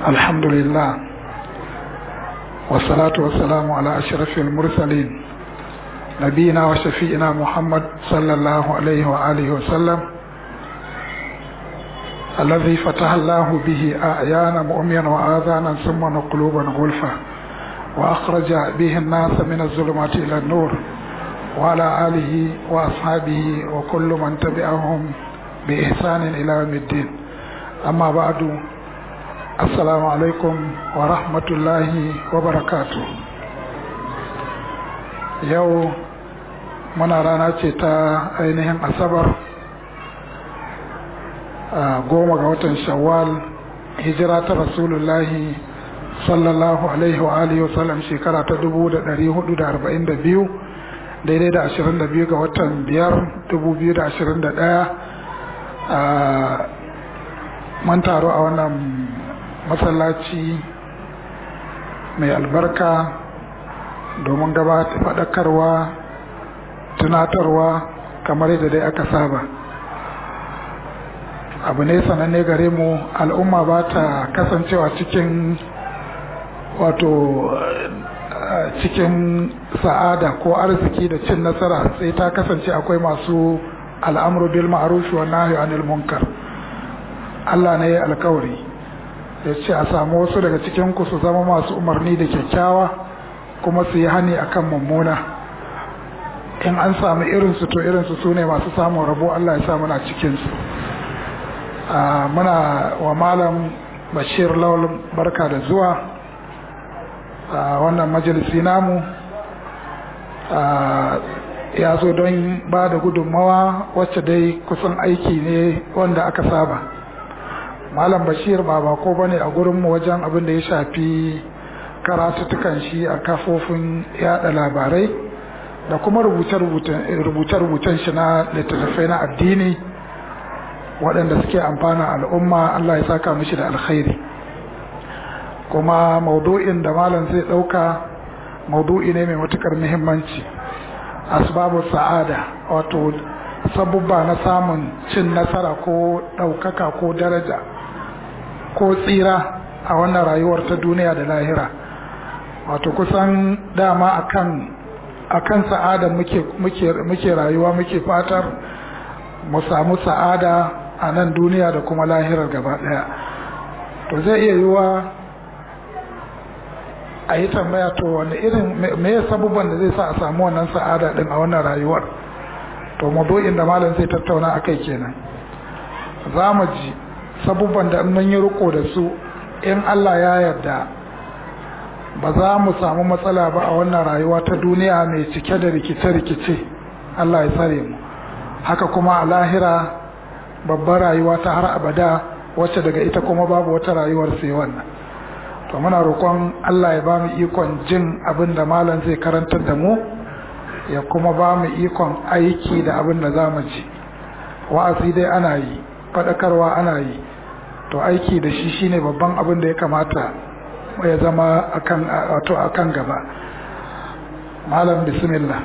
الحمد لله والصلاة والسلام على أشرف المرسلين نبينا وشفيئنا محمد صلى الله عليه وآله وسلم الذي فتح الله به أعيانا مؤمنا وآذانا سما وقلوبا غلفا وأخرج به الناس من الظلمات إلى النور وعلى آله وأصحابه وكل من تبعهم بإحسان إلى يوم الدين أما بعد السلام عليكم ورحمة الله وبركاته يو muna rana ce ta ainihin asabar goma ga watan shawwal hijira ta rasulullahi sallallahu alaihi wa alihi wasallam shekara ta dubu da dari hudu da arba'in da biyu daidai da ashirin da biyu ga watan biyar dubu biyu da ashirin da ɗaya mun taro a wannan masallaci mai albarka domin gabata faɗakarwa tunatarwa kamar yadda dai aka saba abu ne sananne gare mu al'umma ba ta kasancewa cikin wato cikin sa'ada ko arziki da cin nasara sai ta kasance akwai masu al'amru bil ma'ruf wa nahyi anil munkar Allah ne ya alkawari ya ce a samu wasu daga cikin ku su zama masu umarni da kyakkyawa kuma su yi hani akan mummuna in an samu irinsu to irinsu su ne masu samun rabo Allah ya sa muna cikinsu muna wa malam bashir lawal barka da zuwa wannan majalisi namu ya zo don ba da gudunmawa wacce dai kusan aiki ne wanda aka saba malam bashir ba bako ba ne a gurinmu wajen abin da ya shafi karatuttukan shi a kafofin yada labarai da kuma rubuce-rubucen shi na littattafai na addini waɗanda suke amfana al'umma Allah ya saka mishi da alkhairi kuma maudu'in da malam zai ɗauka maudu'i ne mai matukar muhimmanci asbabu sa'ada wato sabubba na samun cin nasara ko ɗaukaka ko daraja ko tsira a wannan rayuwar ta duniya da lahira wato kusan dama akan akan sa'ada muke muke muke rayuwa muke fatar mu samu sa'ada a nan duniya da kuma lahirar gaba daya to zai iya yiwa a yi tambaya to wani irin me ya sabubban da zai sa a samu wannan sa'ada din a wannan rayuwar to mabu'in da malam zai tattauna akai kenan za mu ji sabubban da mun yi riko da su in Allah ya yarda ba za mu samu matsala ba a wannan rayuwa ta duniya mai cike da rikice-rikice Allah ya tsare mu haka kuma a lahira babbar rayuwa ta har abada wacce daga ita kuma babu wata rayuwar sai wannan to muna roƙon Allah ya ba mu ikon jin abin da malam zai karantar da mu ya kuma ba mu ikon aiki da abin da za mu ji wa'azi dai ana yi faɗakarwa ana yi to aiki da shi shine babban abin da ya kamata ya zama akan wato akan gaba malam bismillah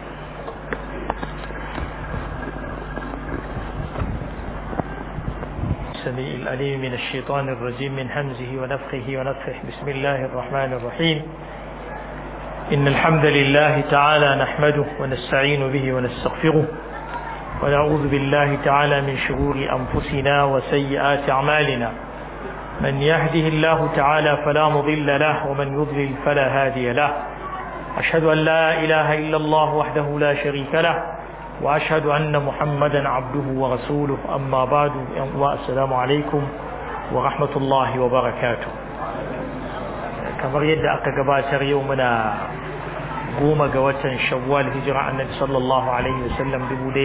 السميع الأليم من الشيطان الرجيم من همزه ونفخه ونفخه بسم الله الرحمن الرحيم إن الحمد لله تعالى نحمده ونستعين به ونستغفره ونعوذ بالله تعالى من شرور أنفسنا وسيئات أعمالنا من يهده الله تعالى فلا مضل له ومن يضلل فلا هادي له أشهد أن لا إله إلا الله وحده لا شريك له وأشهد أن محمدا عبده ورسوله أما بعد السلام عليكم ورحمة الله وبركاته kamar yadda aka gabatar yau muna goma ga watan shawwal hijira annabi sallallahu alaihi wasallam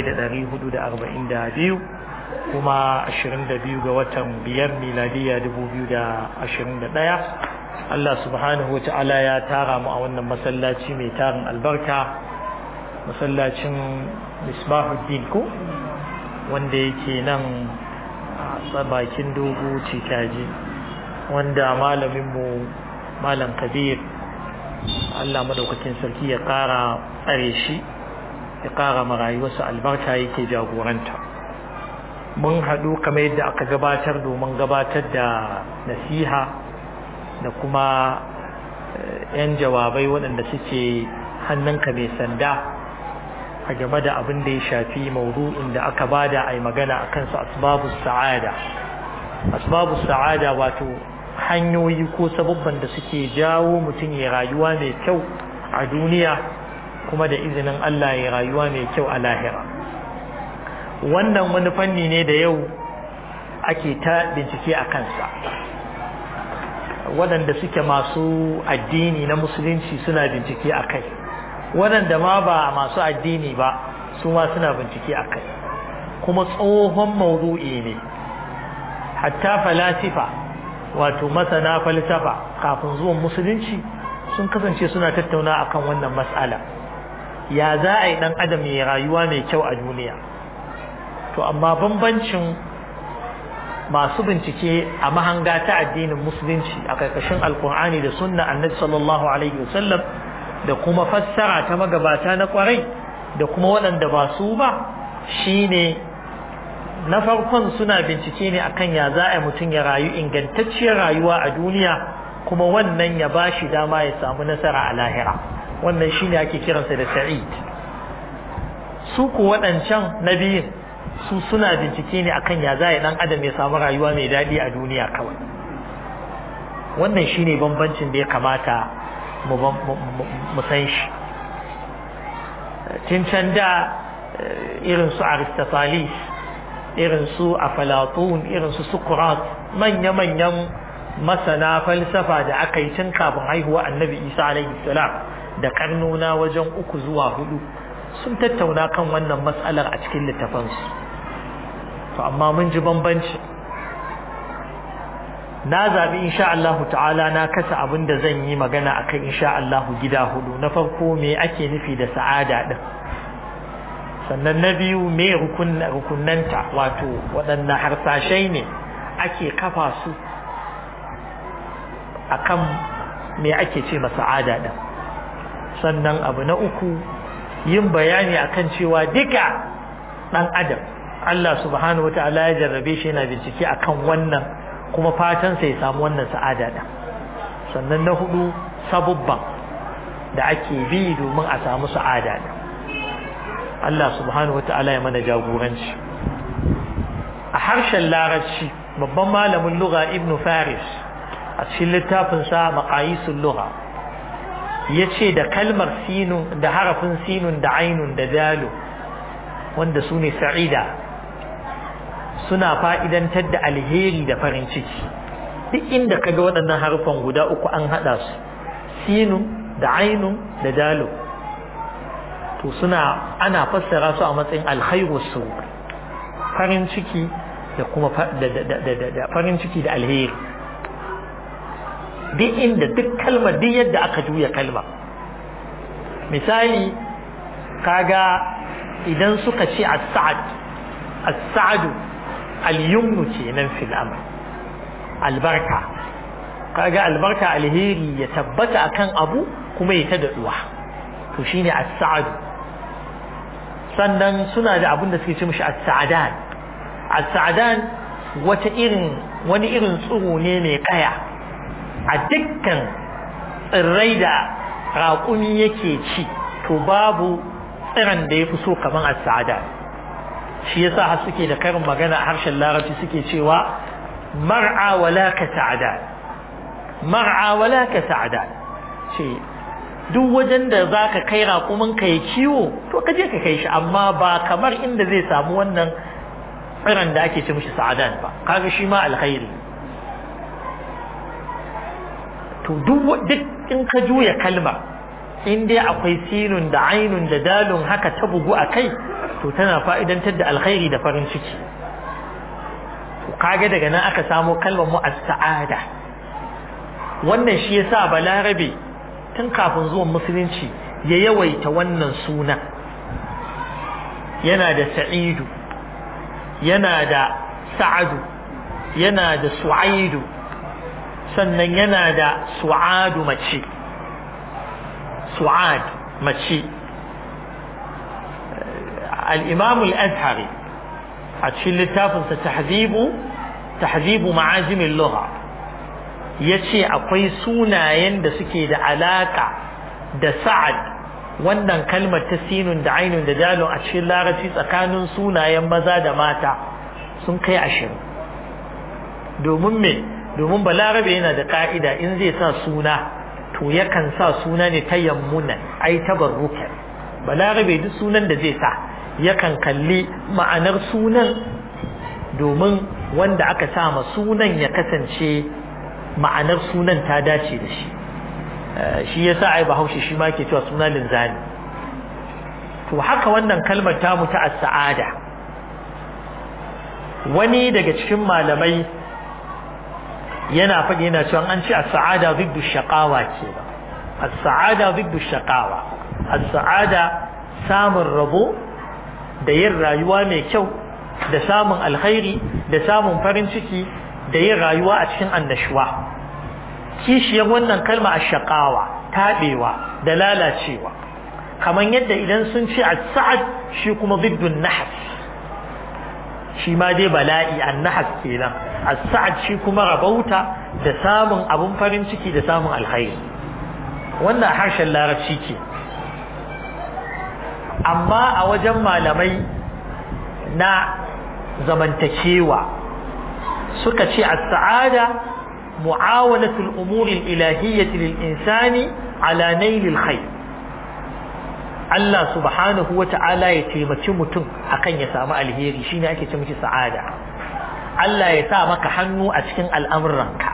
1442 kuma 22 ga watan biyar miladiya 2021 Allah subhanahu wa ta'ala ya tara mu a wannan masallaci mai tarin albarka masallacin misbahuddin ko wanda yake nan a bakin dogo cikaji wanda malaminmu malam kabir Allah madaukakin sarki ya kara tsare shi ya kara marayuwarsa albarka yake jagoranta mun haɗu kamar yadda aka gabatar domin gabatar da nasiha da kuma yan jawabai waɗanda suke hannunka mai sanda a game da abin da ya shafi maudu'in da aka bada a yi magana a kansu asbabus sa'ada asbabus sa'ada wato hanyoyi ko sababban da suke jawo mutum ya rayuwa mai kyau a duniya kuma da izinin Allah ya rayuwa mai kyau a lahira wannan wani fanni ne da yau ake ta bincike a kansa waɗanda suke masu addini na musulunci suna bincike a kai waɗanda ma ba masu addini ba su ma suna bincike a kai kuma tsohon maudu'i ne hatta falasifa wato masana falsafa kafin zuwan musulunci sun kasance suna tattauna akan wannan mas'ala ya za a yi ɗan adam ya rayuwa mai kyau a duniya to amma bambancin masu bincike a mahanga ta addinin musulunci a ƙarƙashin alkur'ani da sunna annabi sallallahu alaihi wasallam da kuma fassara ta magabata na kwarai da kuma waɗanda ba su ba shine na farkon suna bincike ne akan ya za a mutum ya rayu ingantacciyar rayuwa a duniya kuma wannan ya ba shi dama ya samu nasara a lahira wannan shine ake kiransa da sa'id su ku waɗancan na biyun su suna bincike ne akan ya za a ɗan adam ya samu rayuwa mai daɗi a duniya kawai wannan shine bambancin da ya kamata mu san shi tun can da irin su aristotelis irin su aflatun irin su sukrat manya-manyan masana falsafa da aka yi tun kafin haihuwa annabi isa alaihi salam da karnona wajen uku zuwa hudu sun tattauna kan wannan matsalar a cikin littafansu to amma mun ji bambanci na zaɓi insha Allahu ta'ala na kasa abin da zan yi magana akan insha Allahu gida hudu na farko me ake nufi da sa'ada din sannan na biyu me rukunanta wato waɗanne harsashai ne ake kafa su akan me ake ce sa'ada din sannan abu na uku yin bayani akan cewa duka ɗan adam Allah subhanahu wa ta'ala ya jarrabe shi yana bincike akan wannan kuma fatan sai ya samu wannan sa'ada da sannan na hudu sabubban da ake bi domin a samu sa'ada da Allah subhanahu wa ta'ala ya mana jagoranci a harshen larabci babban malamin lugha ibnu faris a cikin littafin sa maqayisul lugha yace da kalmar sinun da harafin sinun da ainun da dalu wanda su ne sa'ida suna fa'idantar da alheri da farin ciki duk inda ka ga waɗannan harufan guda uku an haɗa su sinun da ainun da dalo to suna ana fassara su a matsayin alkhairu su farin ciki da kuma da farin ciki da alheri duk inda duk kalmar duk yadda aka juya kalma misali kaga idan suka ce as-sa'ad as-sa'adu al-yumnu kenan fil amr albarka kaga albarka alheri ya tabbata akan abu kuma ya ta daduwa to shine as-sa'adu sannan suna da abin da suke ce mishi as-sa'adan as-sa'adan wata irin wani irin tsiro ne mai kaya a dukkan tsirrai da raƙumi yake ci to babu tsiran da ya fi so kaman as-sa'ada shi yasa har suke da karin magana a harshen larabci suke cewa mar'a wala ka sa'ada mar'a wala ka sa'ada ce duk wajen da zaka kai raƙumin ka ya kiwo to ka je ka kai shi amma ba kamar inda zai samu wannan tsiran da ake ce mishi sa'adan ba kaga shi ma alkhairi to duk in ka juya kalma in dai akwai sinun da ainun da dalun haka ta bugu a kai to tana fa'idantar da alkhairi da farin ciki to kage daga nan aka samo kalmar mu as-sa'ada wannan shi yasa balarabe tun kafin zuwan musulunci ya yawaita wannan suna yana da sa'idu yana da sa'adu yana da su'aidu sannan yana da su'adu mace su'ad mace al-imam al-azhari a cikin littafinsa tahzibu tahzibu ma'ajim al-lugha ya ce akwai sunayen da suke da alaka da sa'ad wannan kalmar ta sinun da ainun da dalon a cikin larabci tsakanin sunayen maza da mata sun kai ashirin domin me domin balarabe yana da ka'ida in zai sa suna to yakan sa suna ne ta yammuna ai tabarrukan balarabe duk sunan da zai sa yakan kalli ma'anar sunan domin wanda aka sa ma sunan ya kasance ma'anar sunan ta dace da shi shi yasa ai bahaushe shi ma ke cewa suna linzani to haka wannan kalmar ta mu ta as-sa'ada wani daga cikin malamai yana faɗi yana cewa an ce as-sa'ada ziddu shaqawa ce as-sa'ada ziddu shaqawa as-sa'ada samun rabo da yin rayuwa mai kyau da samun alkhairi da samun farin ciki da yin rayuwa a cikin annashuwa kishiyar wannan kalma ash-shaqawa tabewa da lalacewa kamar yadda idan sun ce as-sa'ad shi kuma ziddu nahas shi ma dai bala'i annahas kenan as-sa'ad shi kuma rabauta da samun abun farin ciki da samun alkhairi wannan harshen larabci ke amma a wajen malamai na zamantakewa suka ce as-sa'ada mu'awanatul umuri al-ilahiyyati lil insani ala nailil khair Allah subhanahu wa ta'ala ya taimaki mutum akan ya samu alheri shine ake ce miki sa'ada Allah ya sa maka hannu a cikin al'amuranka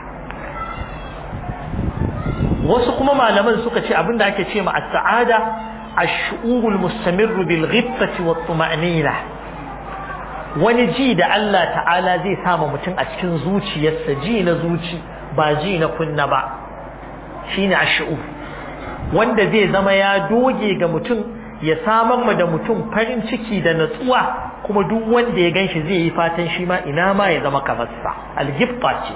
wasu kuma malaman suka ce abinda ake ce ma as-sa'ada ash-shu'urul mustamirru bil ghiffati wat tuma'nina wani ji da Allah ta'ala zai sama mutum a cikin zuciyarsa ji na zuci ba ji na kunna ba shine ash-shu'ur wanda zai zama ya doge ga mutum ya samar ma da mutum farin ciki da natsuwa kuma duk wanda ya ganshi zai yi fatan shi ma ina ma ya zama kamar sa algifta ce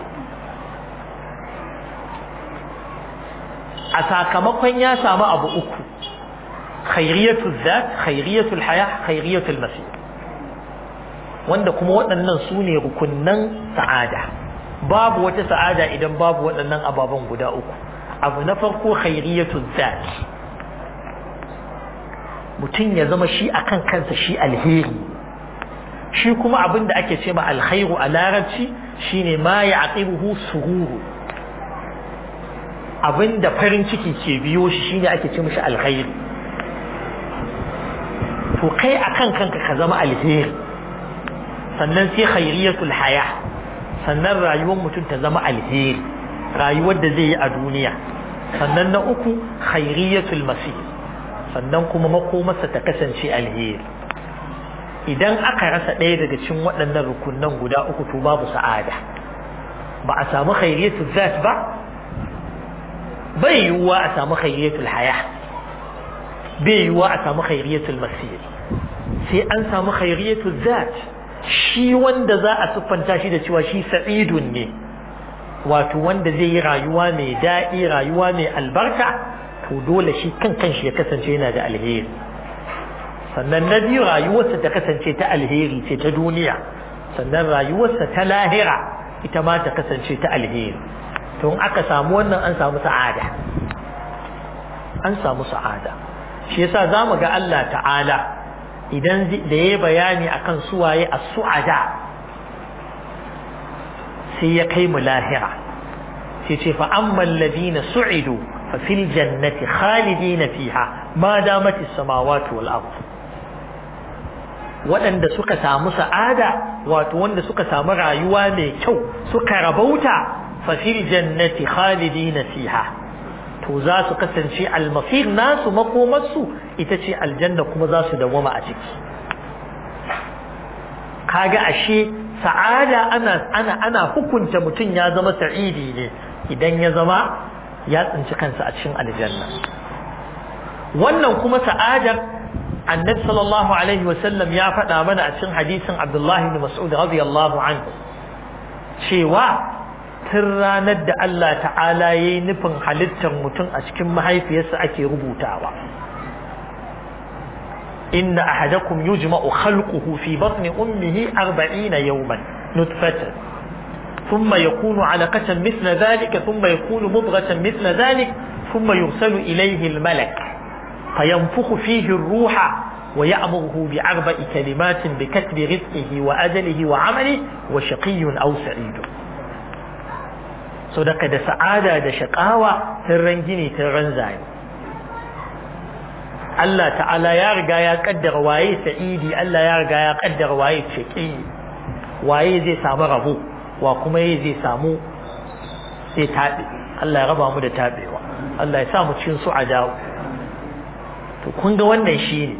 a sakamakon ya samu abu uku khairiyatul zat khairiyatul haya khairiyatul masir wanda kuma waɗannan su ne rukunnan sa'ada babu wata sa'ada idan babu waɗannan ababen guda uku abu na farko khairiyatul zat mutum ya zama shi akan kansa shi alheri shi kuma abin da ake ce ma alkhairu a larabci shine ma ya aqibuhu sururu abin da farin ciki ke biyo shi shine ake ce mishi alkhairi to kai akan kanka ka zama alheri sannan sai khairiyatul haya sannan rayuwar mutum ta zama alheri rayuwar da zai yi a duniya sannan na uku khairiyatul masih sannan kuma makomarsa ta kasance alheri idan aka rasa ɗaya daga cikin waɗannan rukunan guda uku to babu sa'ada ba a samu khairiyatul zat ba bai yiwuwa a samu khairiyatul haya bai yiwuwa a samu khairiyatul masir sai an samu khairiyatul zat shi wanda za a siffanta shi da cewa shi sa'idun ne wato wanda zai yi rayuwa mai daɗi rayuwa mai albarka to dole shi kan kanshi ya kasance yana da alheri sannan na biyu rayuwarsa ta kasance ta alheri ce ta duniya sannan rayuwarsa ta lahira ita ma ta kasance ta alheri to in aka samu wannan an samu sa'ada an samu sa'ada shi yasa zamu ga Allah ta'ala idan da yayi bayani akan suwaye as-su'ada sai ya kai mu lahira sai ce fa ammal ladina su'idu fa fil jannati khalidina fiha ma damat as-samawati wal ard waɗanda suka samu sa'ada wato wanda suka samu rayuwa mai kyau suka rabauta fa fil jannati khalidina fiha to za su kasance almasir nasu makomarsu ita ce aljanna kuma za su dawama a ciki kaga ashe sa'ada ana ana ana hukunta mutum ya zama sa'idi ne idan ya zama ya tsinci kansa a cikin aljanna wannan kuma sa'adar annabi sallallahu alaihi wasallam ya faɗa mana a cikin hadisin abdullahi bin mas'ud radiyallahu anhu cewa tun ranar da Allah ta'ala ya yi nufin halittar mutum a cikin mahaifiyarsa ake rubutawa inna ahadakum yujma'u khalquhu fi batni ummihi 40 yawman nutfatan ثم يكون علقة مثل ذلك ثم يكون مضغة مثل ذلك ثم يرسل إليه الملك فينفخ فيه الروح ويأمره بأربع كلمات بكتب رزقه وأجله وعمله وشقي أو سعيد صدق da sa'ada da shakawa sirran gini sirran zai Allah ta'ala ya riga ya kaddara waye sa'idi Allah ya riga ya kaddara waye shaqi waye zai samu rabo wa kuma yayi zai samu sai tabe Allah ya raba mu da tabewa Allah ya sa mu cikin su a dawo to kun ga wannan shine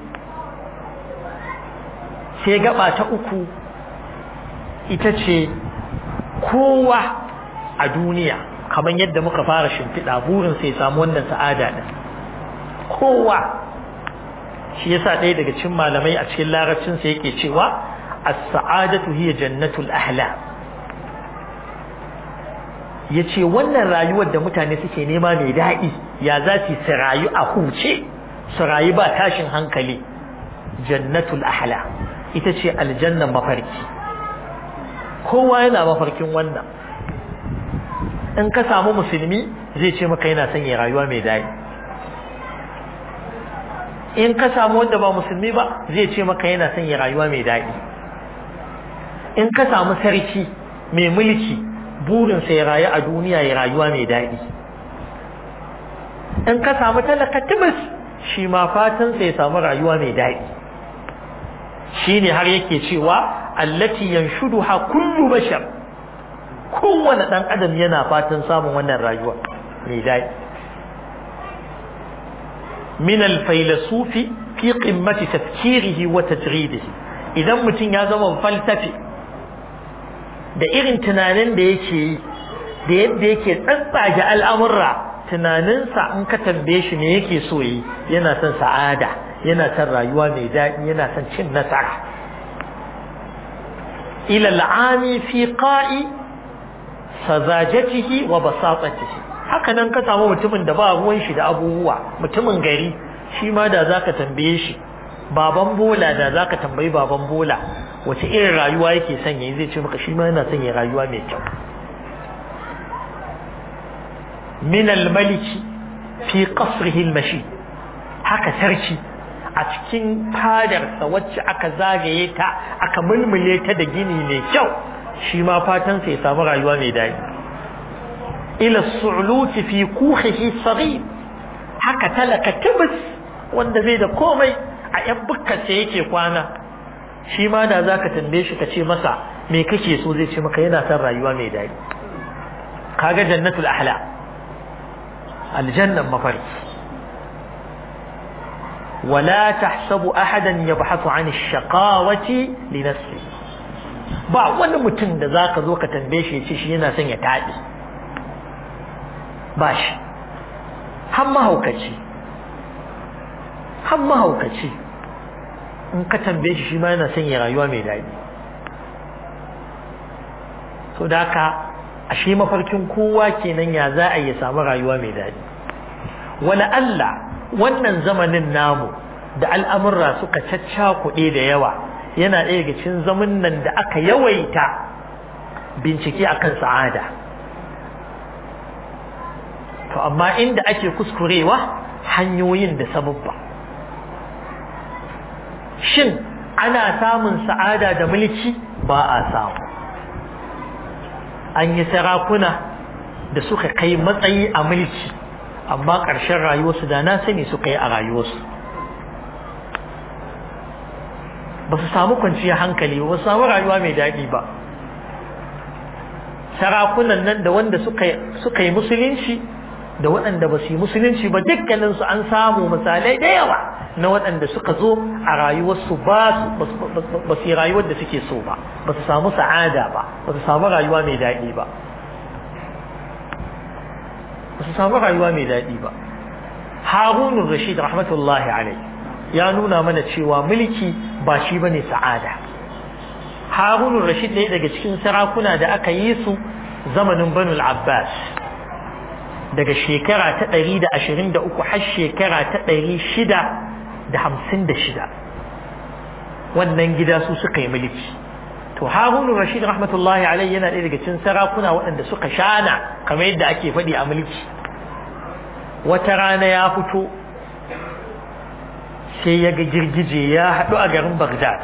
sai gaba ta uku ita ce kowa a duniya kamar yadda muka fara shimfiɗa burin sai samu wannan sa'ada din kowa shi yasa ɗaya daga cikin malamai a cikin larabcin sa yake cewa as-sa'adatu hiya jannatul ahla yace wannan rayuwar da mutane suke nema mai daɗi ya za su rayu a huce su rayu ba tashin hankali jannatul ahla ita ce aljannan mafarki kowa yana mafarkin wannan in ka samu musulmi zai ce maka yana son ya rayuwa mai daɗi in ka samu wanda ba musulmi ba zai ce maka yana son ya rayuwa mai daɗi in ka samu sarki mai mulki burinsa ya rayu a duniya ya rayuwa mai daɗi in ka samu talaka tibis shi ma fatansa ya samu rayuwa mai daɗi shi ne har yake cewa allati yanshuduha kullu bashar kowane ɗan adam yana fatan samun wannan rayuwa mai daɗi min alfailasufi fi qimmati tafkirihi wa tajridihi idan mutum ya zama falsafi da irin tunanin da yake yi da yadda yake tsantsage al'amurra tunaninsa in ka tambaye shi me yake so yi yana son sa'ada yana son rayuwa mai daɗi yana son cin nasara ila al'ami fi qa'i sazajatihi wa basatatihi haka nan ka samu mutumin da ba ruwan shi da abubuwa mutumin gari shi ma da zaka tambaye shi baban bola da zaka tambayi baban bola wace irin rayuwa yake son yayi zai ce maka shi ma yana son ya rayuwa mai kyau min al-maliki fi qasrihi al-mashi haka sarki a cikin fadarsa wacce aka zagaye ta aka mulmule ta da gini mai kyau shi ma fatan sa ya samu rayuwa mai daɗi ila su'luti fi kuhihi saghir haka talaka tibis wanda zai da komai a yan bukkace yake kwana shi ma da zaka tambaye shi ka ce masa me kake so zai ce maka yana son rayuwa mai daɗi kaga jannatul ahla aljannan mafarki ولا تحسب أحدا يبحث عن الشقاوة لنفسه ba wani mutum da za ka zo ka tambaye shi ya ce shi yana son ya taɗi ba shi har mahaukaci har mahaukaci in ka tambaye shi shi ma yana son ya rayuwa mai daɗi so da haka a shi mafarkin kowa kenan ya za a yi samu rayuwa mai daɗi wani Allah wannan zamanin namu da al'amurra suka caccakuɗe da yawa yana ɗaya daga cikin zaman nan da aka yawaita bincike akan sa'ada to amma inda ake kuskurewa hanyoyin da sababba shin ana samun sa'ada da mulki ba a samu an yi sarakuna da suka kai matsayi a mulki amma ƙarshen rayuwarsu da na sani suka yi a rayuwarsu ba su samu kwanciyar hankali ba su samu rayuwa mai daɗi ba sarakunan nan da wanda suka yi musulunci da waɗanda ba su yi musulunci ba dukkaninsu an samu misalai da yawa na waɗanda suka zo a rayuwarsu ba su yi rayuwar da suke so ba ba su samu sa'ada ba ba su samu rayuwa mai daɗi ba ba su samu rayuwa mai daɗi ba harunun rashid rahmatullahi alai ya nuna mana cewa mulki ba shi bane sa'ada harunun rashid ne daga cikin sarakuna da aka yi su zamanin banu abbas daga shekara ta ɗari da ashirin da uku har shekara ta ɗari shida da hamsin da shida wannan gida su suka yi mulki to harunu rashid rahmatullahi alaihi yana ɗaya daga cikin sarakuna waɗanda suka shana kamar yadda ake faɗi a mulki wata rana ya fito sai ya ga girgije ya haɗu a garin baghdad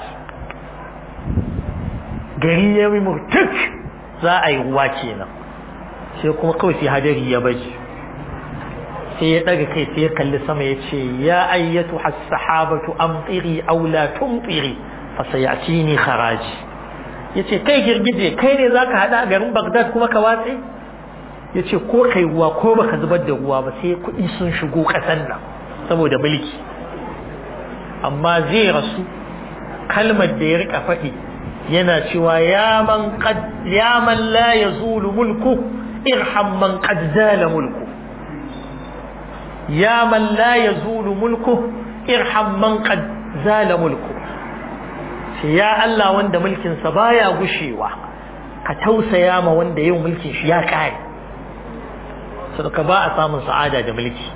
gari ya yi murtuk za a yi ruwa kenan sai kuma kawai sai hadari ya baji sai ya ɗaga kai sai ya kalli sama ya ce ya ayyatu has-sahabatu amtiri aw la tumtiri fa sayatini kharaji yace kai girgije kai ne zaka hada a garin Baghdad kuma ka watse yace ko kai ruwa ko baka zubar da ruwa ba sai kuɗi sun shigo ƙasar nan saboda mulki amma zai rasu kalmar da ya rika faɗi yana cewa ya man qad ya man la yazulu mulku irham man qad zala mulku ya man la yazulu mulku irham man qad zala mulku sai ya Allah wanda mulkin sa baya gushewa ka tausaya ma wanda yau mulkin shi ya kare saboda ba a samun sa'ada da mulki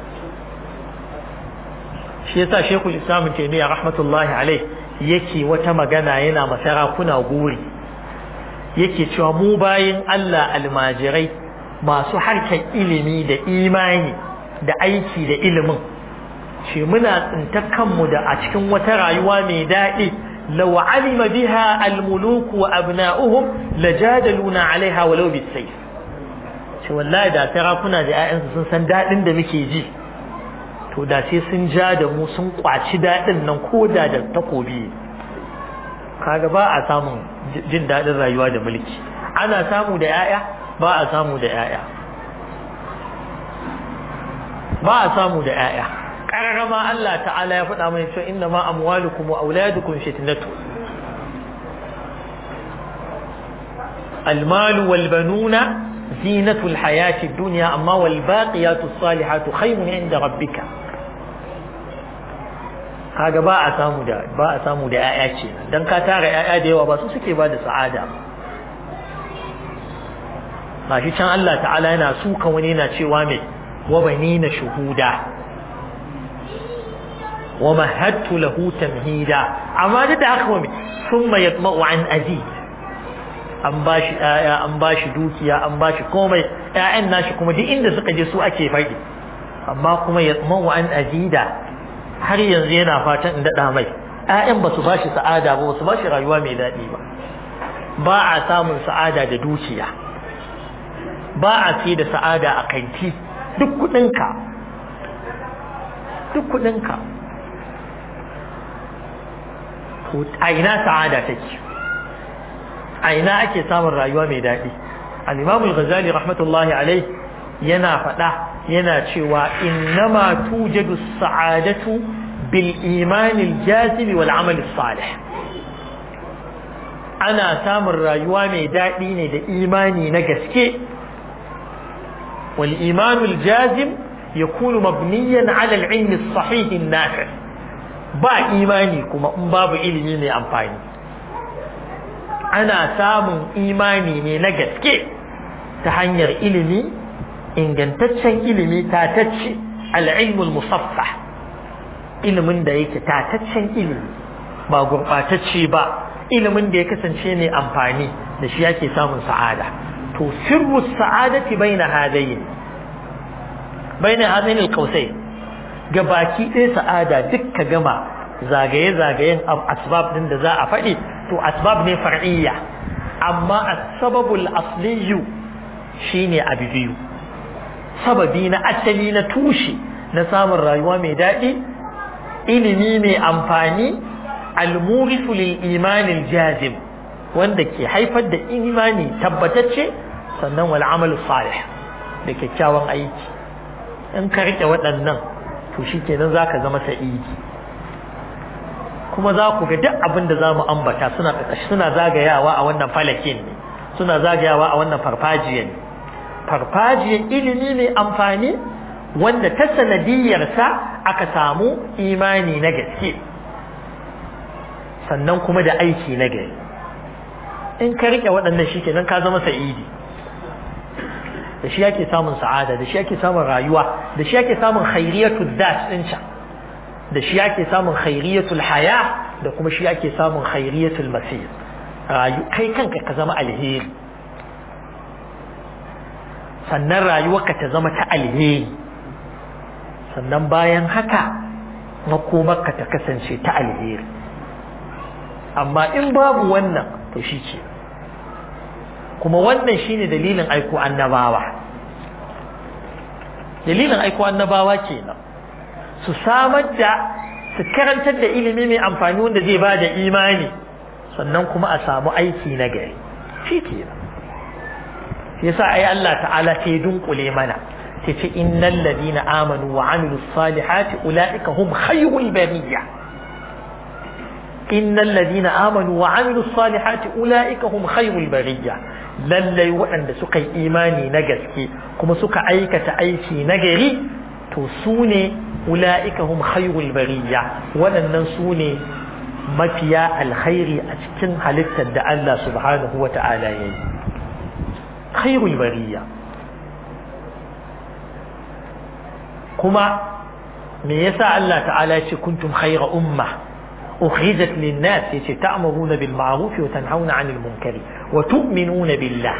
shi yasa Sheikhul Islam Taymiyyah rahmatullahi alaihi yake wata magana yana masarakuna guri yake cewa mu bayin Allah almajirai masu harkar ilimi da imani da aiki da ilimin ce muna tsintar kanmu da a cikin wata rayuwa mai daɗi law alima biha almuluku wa abna'uhum lajadaluna alaiha walau bisayf ce wallahi da sarakuna da 'ya'yansu sun san daɗin da muke ji to da sai sun ja da mu sun kwaci daɗin nan ko da da takobi kaga ba a samun jin daɗin rayuwa da mulki ana samu da 'ya'ya ba a samu da 'ya'ya ba a samu da 'ya'ya ƙararrama Allah ta'ala ya faɗa mai cewa inna ma amwalukum wa auladukum fitnatu المال والبنون زينة الحياة الدنيا أما والباقيات الصالحات خير عند ربك kaga ba a samu da ba a samu da ƴaƴa ce dan ka tara ƴaƴa da yawa ba su suke ba da sa'ada ba shi can Allah ta'ala yana suka wani yana cewa mai wa banina shuhuda wa mahattu lahu tamhida amma duk da haka wani thumma yatma'u an azid an ba shi ‘ya'ya an ba shi dukiya an ba shi komai ‘ya'yan nashi kuma duk inda suka je su ake faɗi amma kuma ya tsamanwa an azida har yanzu yana fatan in daɗa mai ‘ya'yan ba su ba shi sa'ada ba su ba shi rayuwa mai daɗi ba ba a samun sa'ada da dukiya ba a ce da sa'ada a kanti duk kuɗinka duk kuɗinka a ina sa'ada take a ina ake samun rayuwa mai daɗi al-imam al-ghazali rahmatullahi alai yana faɗa yana cewa innama tujadu sa'adatu bil iman al-jazim wal amal salih ana samun rayuwa mai daɗi ne da imani na gaske wal iman al-jazim yakunu mabniyan ala al-ilm as-sahih an-nafi ba imani kuma in babu ilimi mai amfani ana samun imani ne na gaske ta hanyar ilimi ingantaccen ilimi tatacce al'ilmul musaffa ilimin da yake tataccen ilimi ba gurɓatacce ba ilimin da ya kasance ne amfani da shi yake samun sa'ada to sirru sa'adati baina hadayin baina hadayin alqausai ga baki ɗaya sa'ada dukka gama zagaye-zagayen asbab din da za a faɗi to asbab ne far'iyya amma asbabul asliyu shine abu biyu sababi na asali na tushe na samun rayuwa mai daɗi ilimi mai amfani almurisu lil imanil jazim wanda ke haifar da imani tabbatacce sannan wal amal salih da kyakkyawan aiki in ka rike waɗannan to shikenan zaka zama sa'idi kuma za ku ga duk abin da za mu ambata suna suna zagayawa a wannan falakin ne suna zagayawa a wannan farfajiyan ne farfajiyan ilimi mai amfani wanda ta sanadiyarsa aka samu imani na gaske sannan kuma da aiki na gari in ka rike waɗannan shi kenan ka zama sa'idi da shi yake samun sa'ada da shi yake samun rayuwa da shi yake samun khairiyatul dat din can da shi yake samun khairiyatul haya da kuma shi yake samun khairiyatul masir rayu kai kanka ka zama alheri sannan rayuwarka ta zama ta alheri sannan bayan haka makomarka ta kasance ta alheri amma in babu wannan to shi ce kuma wannan shine dalilin aiko annabawa dalilin aiko annabawa kenan su samar da su karantar da ilimi mai amfani wanda zai ba da imani sannan kuma a samu aiki na gari shi kenan yasa ai Allah ta'ala sai dunkule mana sai ce innal ladina amanu wa amilus salihati ulaika hum khayrul bariyya innal ladina amanu wa amilus salihati ulaika hum khayrul bariyya lallai waɗanda suka yi imani na gaske kuma suka aikata aiki na gari to su ne ula'ika hum khayrul bariyya waɗannan su ne mafiya alkhairi a cikin halittar da Allah subhanahu wa ta'ala ya yi khairul bariyya kuma me yasa Allah ta'ala ya ce kuntum khayra umma ukhrijat lin-nas yace ta'muruna bil ma'ruf wa tanhauna 'anil munkari wa tu'minuna billah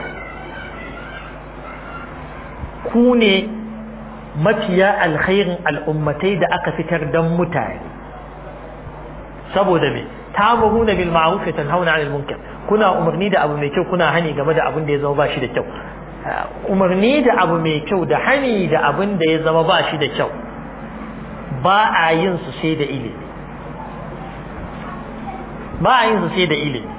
ku ne mafiya alkhairin al'ummatai da aka fitar dan mutane saboda me ta'muruna bil ma'ruf wa tanhauna 'anil munkar kuna umarni da abu mai kyau kuna hani game da abin da ya zama ba shi da kyau umarni da abu mai kyau da hani da abin da ya zama ba shi da kyau ba a yin su sai da ilimi ba a yin su sai da ilimi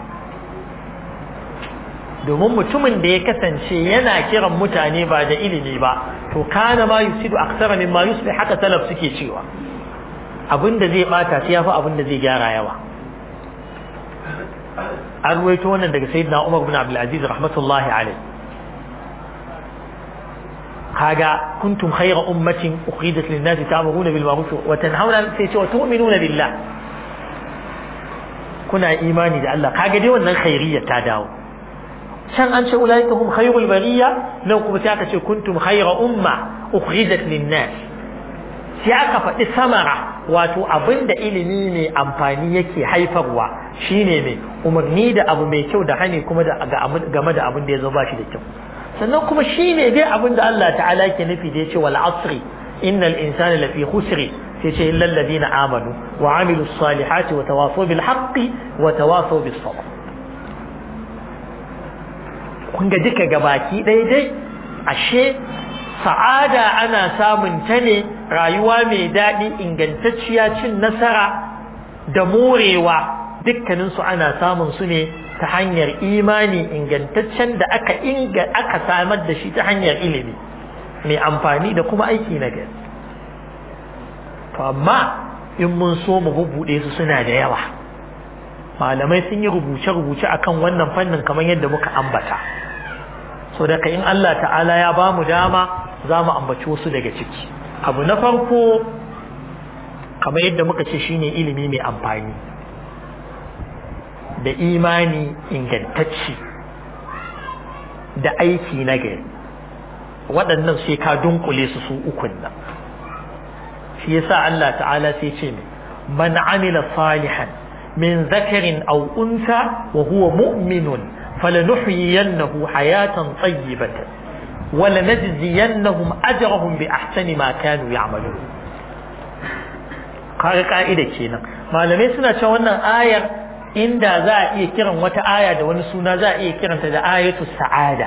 domin mutumin da ya kasance yana kiran mutane ba da ilimi ba to kana ma yusidu aksara min ma yusbih haka salaf suke cewa abin da zai bata sai yafi abin da zai gyara yawa an ruwaito wannan daga sayyidina Umar bin Abdul Aziz rahmatullahi alaihi kaga kuntum khayra ummatin ukhrijat lin-nasi ta'muruna bil ma'ruf wa tanhauna sai ce wa tu'minuna billah kuna imani da Allah kaga dai wannan khairiyya ta dawo can an ce ulaika hum khayrul bariyya nan kuma sai aka ce kuntum khayra umma ukhrijat lin-nas sai aka faɗi samara wato abinda ilimi mai amfani yake haifarwa shine mai umarni da abu mai kyau da hani kuma da game da abin da ya zo ba shi da kyau sannan kuma shine dai abin da Allah ta'ala ke nufi da yace wal asri innal insana lafi khusri sai ce illal ladina amanu wa amilus salihati wa tawasaw bil haqqi wa tawasaw bis sabr kun ga duka gabaki daidai ashe sa'ada ana samun ta ne rayuwa mai daɗi ingantacciya cin nasara da morewa dukkaninsu ana samun su ne ta hanyar imani ingantaccen da aka inga aka samar da shi ta hanyar ilimi mai amfani da kuma aiki na gari to amma in mun so mu bubbuɗe su suna da yawa malamai sun yi rubuce-rubuce akan wannan fannin kamar yadda muka ambata so daga in Allah ta'ala ya ba mu dama za mu ambaci wasu daga ciki abu na farko kamar yadda muka ce shine ilimi mai amfani da imani ingantacci da aiki na gari waɗannan sai ka dunkule su su ukun nan shi yasa Allah ta'ala sai ce mai man amila salihan min zakarin aw unsa wa huwa mu'minun falanuhyiyannahu hayatan tayyibatan ولنجزينهم أجرهم بأحسن ما كانوا يعملون kaga ka'ida kenan malamai suna cewa wannan ayar inda za a iya kiran wata aya da wani suna za a iya kiranta da ayatu sa'ada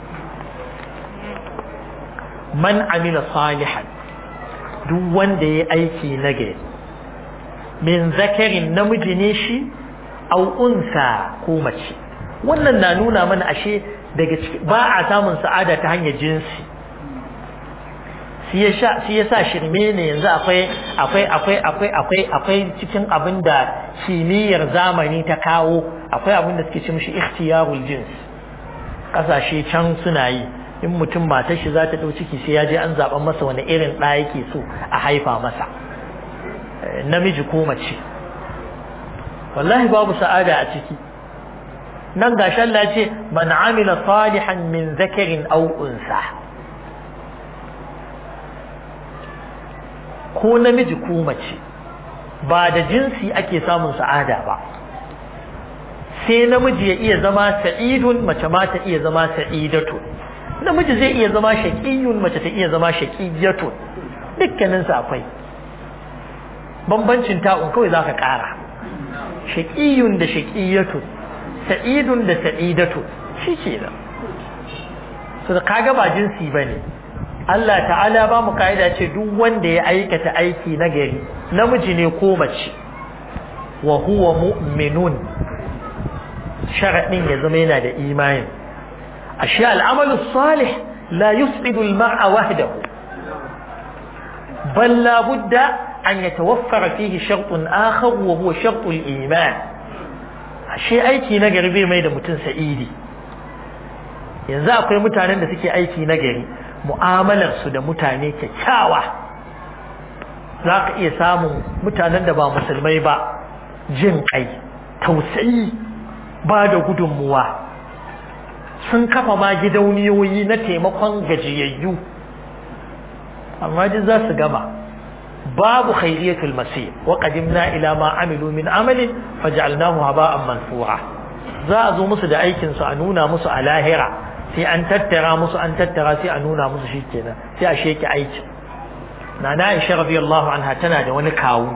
man amila salihan duk wanda ya aiki na gari min zakarin namiji ne shi au unsa ko mace wannan na nuna mana ashe daga ba a samun sa'ada ta hanyar jinsi shi ya sa shirme ne yanzu akwai akwai akwai akwai akwai akwai cikin abin da kimiyyar zamani ta kawo akwai abin da suke ce mishi ikhtiyarul jins kasashe can suna yi in mutum matar shi za ta ɗau ciki sai ya je an zaɓa masa wani irin ɗa yake so a haifa masa namiji ko mace wallahi babu sa'ada a ciki nan gashi Allah ce man amila salihan min zakarin aw unsa ko namiji ko mace ba da jinsi ake samun sa'ada ba sai namiji ya iya zama sa'idun mace ma ta iya zama sa'idatu namiji zai iya zama shaqiyun mace ta iya zama shaqiyatu dukkanin su akwai bambancin ta'un kawai zaka ƙara shaqiyun da shaqiyatu sa'idun da sa'idatu shi ke da so da kaga ba jinsi bane Allah ta'ala ba mu ka'ida ce duk wanda ya aikata aiki na gari namiji ne ko mace wa huwa mu'minun sharadin ya zama yana da imani ashe al'amalu salih la yus'idu al-mar'a wahdahu bal la budda an yatawaffara fihi shartun akhar wa huwa shartu al-iman ashe aiki na gari bai mai da mutum sa'idi yanzu akwai mutanen da suke aiki na gari mu'amalar su da mutane kyakkyawa za ka iya samun mutanen da ba musulmai ba jin kai tausayi ba da gudunmuwa sun kafa ma gidauniyoyi na taimakon gajiyayyu amma duk za su gama babu khairiyatul masir wa qadimna ila ma amilu min amalin faj'alnahu haba'an mansura za a zo musu da aikin su a nuna musu a lahira sai an tattara musu an tattara sai a nuna musu shikenan sai a sheke aikin nana Aisha radiyallahu anha tana da wani kawu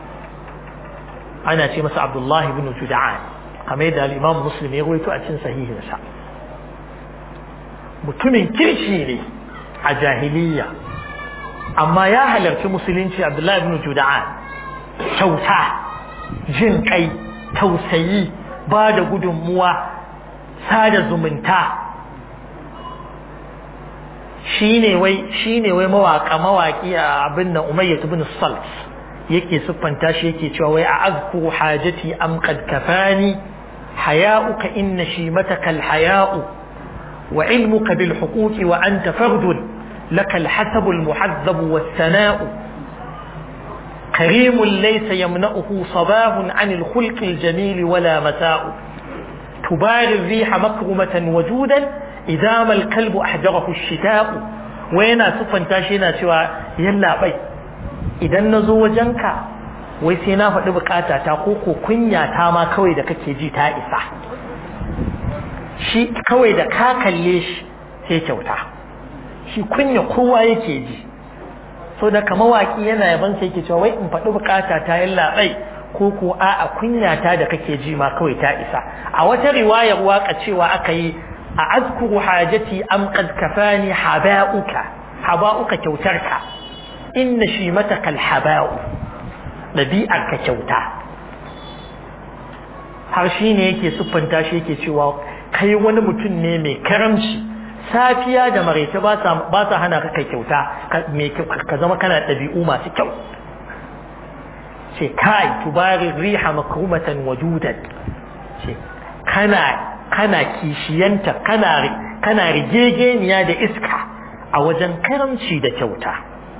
ana ce masa Abdullah ibn Jud'an kamar yadda al-Imam Muslim ya rawaito a cikin sahihinsa mutumin kirki ne a jahiliya amma ya halarci musulunci Abdullah ibn Jud'an kyauta jin kai tausayi ba da gudunmuwa sada zumunta shine wai shine wai mawaka mawaki a abin nan Umayyah ibn Salt yake siffanta shi yake cewa wai a azku hajati am qad kafani haya'uka inna shimataka al-haya'u wa ilmuka bil huquqi wa anta fardun laka al-hasab al-muhazzab was-sana'u كريم ليس يمنعه صباه عن الخلق الجميل ولا مساء تباري الريح مكرمة وجودا إذا ما الكلب أحجره الشتاء وينا سفن تاشينا سوى يلا بي إذا نزو وجنك wai sai na faɗi bukata ta ko ko kunya ta ma kawai da kake ji ta isa shi kawai da ka kalle shi sai kyauta shi kunya kowa yake ji so da kama waki yana yaban sai yake cewa wai in faɗi bukata ta yalla bai ko ko a'a kunya ta da kake ji ma kawai ta isa a wata riwayar waka cewa aka yi a azkuru hajati am qad kafani haba'uka haba'uka kyautarka inna shi mata kal haba'u dabi'ar ka kyauta har shi ne yake siffanta shi yake cewa kai wani mutum ne mai karamci safiya da maraice ba sa hana ka kai kyauta ka zama kana ɗabi'u masu kyau ce kai tubari riha makrumatan wajudan ce kana kana kishiyanta kana kana rigegeniya da iska a wajen karamci da kyauta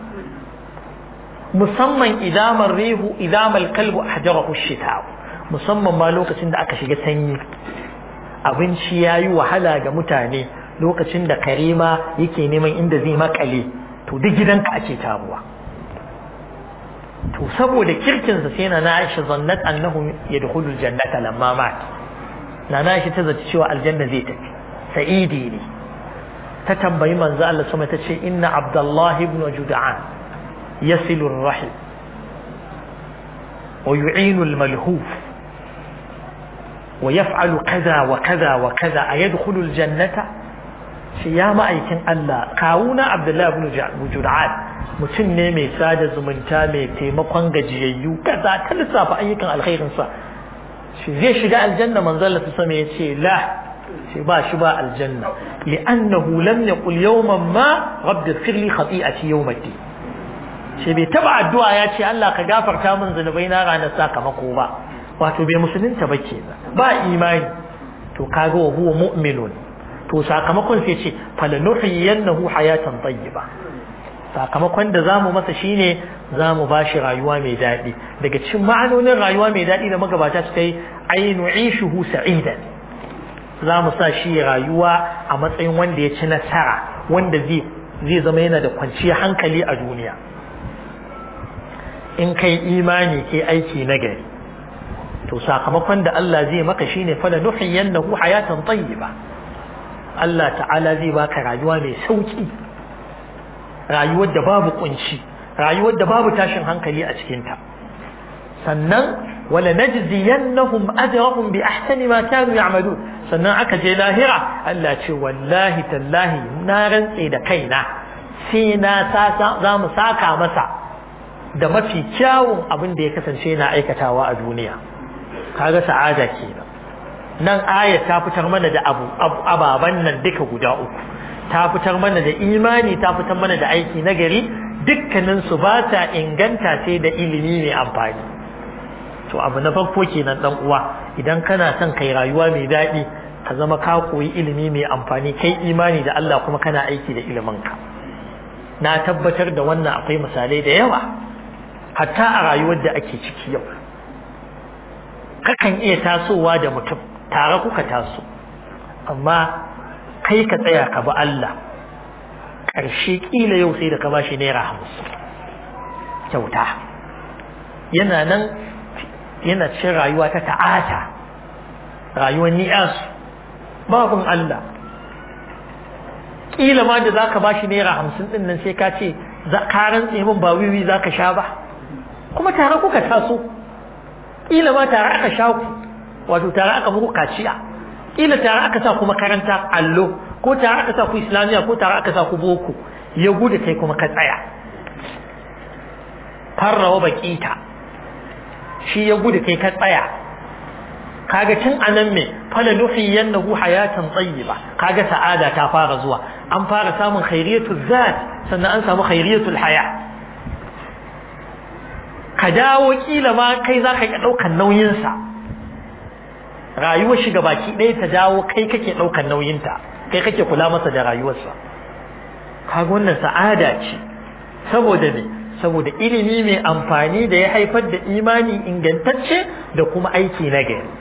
musamman idamar rihu idamal kalbu ahjarahu shita musamman ma lokacin da aka shiga sanyi abinci yayi wahala ga mutane lokacin da karima yake neman inda zai makale to duk gidanka ake taruwa to saboda kirkinsa sai na Aisha zannat annahu yadkhulu aljannata lamma mat na Aisha ta zaci cewa aljanna zai tafi sa'idi ne ta tambayi manzo Allah sama ta ce inna Abdullah ibn Jud'an yasilu ar-rahim wa yu'inu al-malhuf wa yaf'alu kaza wa kaza wa kaza ayadkhulu aljannata shi ya ma'aikin Allah kawuna Abdullahi ibn Jud'an mutum ne mai sada zumunta mai taimakon gajiyayyu kaza ta lissafa ayyukan alkhairin sa shi zai shiga aljanna manzo Allah sama ya ce la shi ba shi ba aljanna li'annahu lam yaqul yawman ma rabbi ighfir li khati'ati yawmati shi bai taba addu'a ya ce Allah ka gafarta min zunubai na ranar sakamako ba wato bai musulunta ba kenan ba imani to kaga wa huwa mu'minun to sakamakon sai ce falanuhiyannahu hayatan tayyiba sakamakon da zamu masa shine zamu bashi rayuwa mai daɗi daga cikin ma'anonin rayuwa mai daɗi da magabata suka yi ainu ishuhu sa'idan zamu sa shi rayuwa a matsayin wanda ya ci nasara wanda zai zai zama yana da kwanciyar hankali a duniya in kai imani ke aiki na gari to sakamakon da Allah zai maka shine fala nuhiyannahu hayatan tayyiba Allah ta'ala zai baka rayuwa mai sauki rayuwar da babu kunci rayuwar da babu tashin hankali a cikin ta sannan wala najziyannahum ajrahum bi ahsani ma kanu ya'malun sannan aka je lahira Allah ce wallahi tallahi na rantse da kaina sai na za mu saka masa da mafi kyawun abin da ya kasance na aikatawa a duniya kaga sa'ada kenan nan aya ta fitar mana da abu ababan nan duka guda uku ta fitar mana da imani ta fitar mana da aiki na gari dukkanin su ba ta inganta sai da ilimi mai amfani to abu na farko kenan dan uwa idan kana son kai rayuwa mai daɗi ka zama ka koyi ilimi mai amfani kai imani da Allah kuma kana aiki da iliminka na tabbatar da wannan akwai misalai da yawa hatta a rayuwar da ake ciki yau kakan iya tasowa da mutum tare kuka taso amma kai ka tsaya ka bi Allah ƙarshe ƙila yau sai da ka bashi naira hamsin kyauta yana nan yana cin rayuwa ta ta'ata rayuwar ni'asu babin Allah ƙila ma da za ka bashi naira hamsin ɗin nan sai ka ce ka rantse min ba wiwi za ka sha ba kuma tare kuka taso ƙila ma tare aka sha ku wato tare aka muku kaciya ƙila tare aka sa ku makaranta allo ko tare aka sa ku islamiyya ko tare aka sa ku boko ya gudu kai kuma ka tsaya farrawa baƙita shi ya gudu kai ka tsaya kaga tun anan me fala nuhiyannahu hayatan tayyiba kaga sa'ada ta fara zuwa an fara samun khairiyatul zat sannan an samu khairiyatul haya ka dawo kila ma kai zaka iya daukan nauyin sa rayuwar shi baki ɗaya ta dawo kai kake daukan nauyin ta kai kake kula masa da rayuwarsa kaga wannan sa'ada ce saboda ne saboda ilimi mai amfani da ya haifar da imani ingantacce da kuma aiki na gari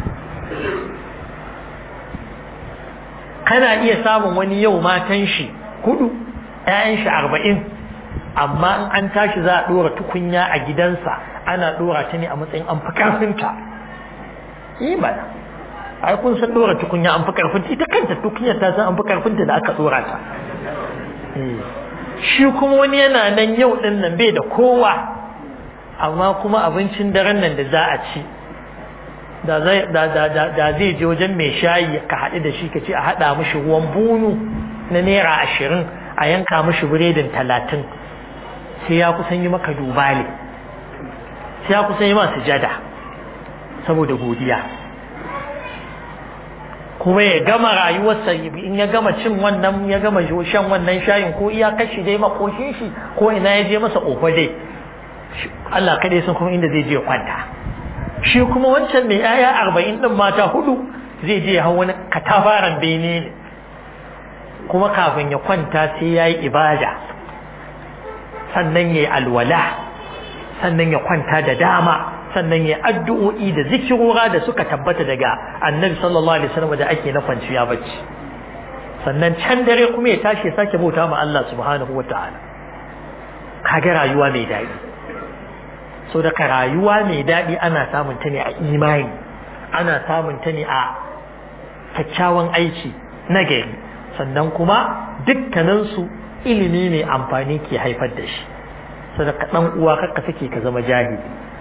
kana iya samun wani yau matan shi hudu ƴaƴan shi arba'in amma in an tashi za a ɗora tukunya a gidansa ana ɗora ta ne a matsayin an fi ƙarfinta imana ai kun san ɗora tukunya an fi ƙarfinta ita kanta tukunyar ta san an fi ƙarfinta da aka ɗora ta shi kuma wani yana nan yau ɗin nan bai da kowa amma kuma abincin daren nan da za a ci da zai je wajen mai shayi ka haɗu da shi ka ce a haɗa mashi ruwan bunu na naira ashirin a yanka mashi biredin talatin sai ya kusan yi maka dubale sai ya kusan yi masu jada saboda godiya kuma ya gama rayuwarsa in ya gama cin wannan ya gama shan wannan shayin ko iya kashi dai makoshin shi ko ina ya je masa ofa dai Allah kaɗai sun kuma inda zai je kwanta shi kuma wancan mai yaya arba'in ɗin mata hudu zai je hau wani katafaren bene ne kuma kafin ya kwanta sai ya yi ibada sannan ya yi alwala sannan ya kwanta da dama sannan ya addu'o'i da zikirora da suka tabbata daga annabi sallallahu alaihi wasallam da ake na kwanciya bacci sannan can dare kuma ya tashi ya sake bauta ma Allah subhanahu wataala kaga rayuwa mai daɗi so daga rayuwa mai daɗi ana samun ta ne a imani ana samun ta ne a kyakkyawan aiki na gari sannan kuma dukkaninsu ilimi mai amfani ke haifar da shi so daga ɗan uwa kakka suke ka zama jahili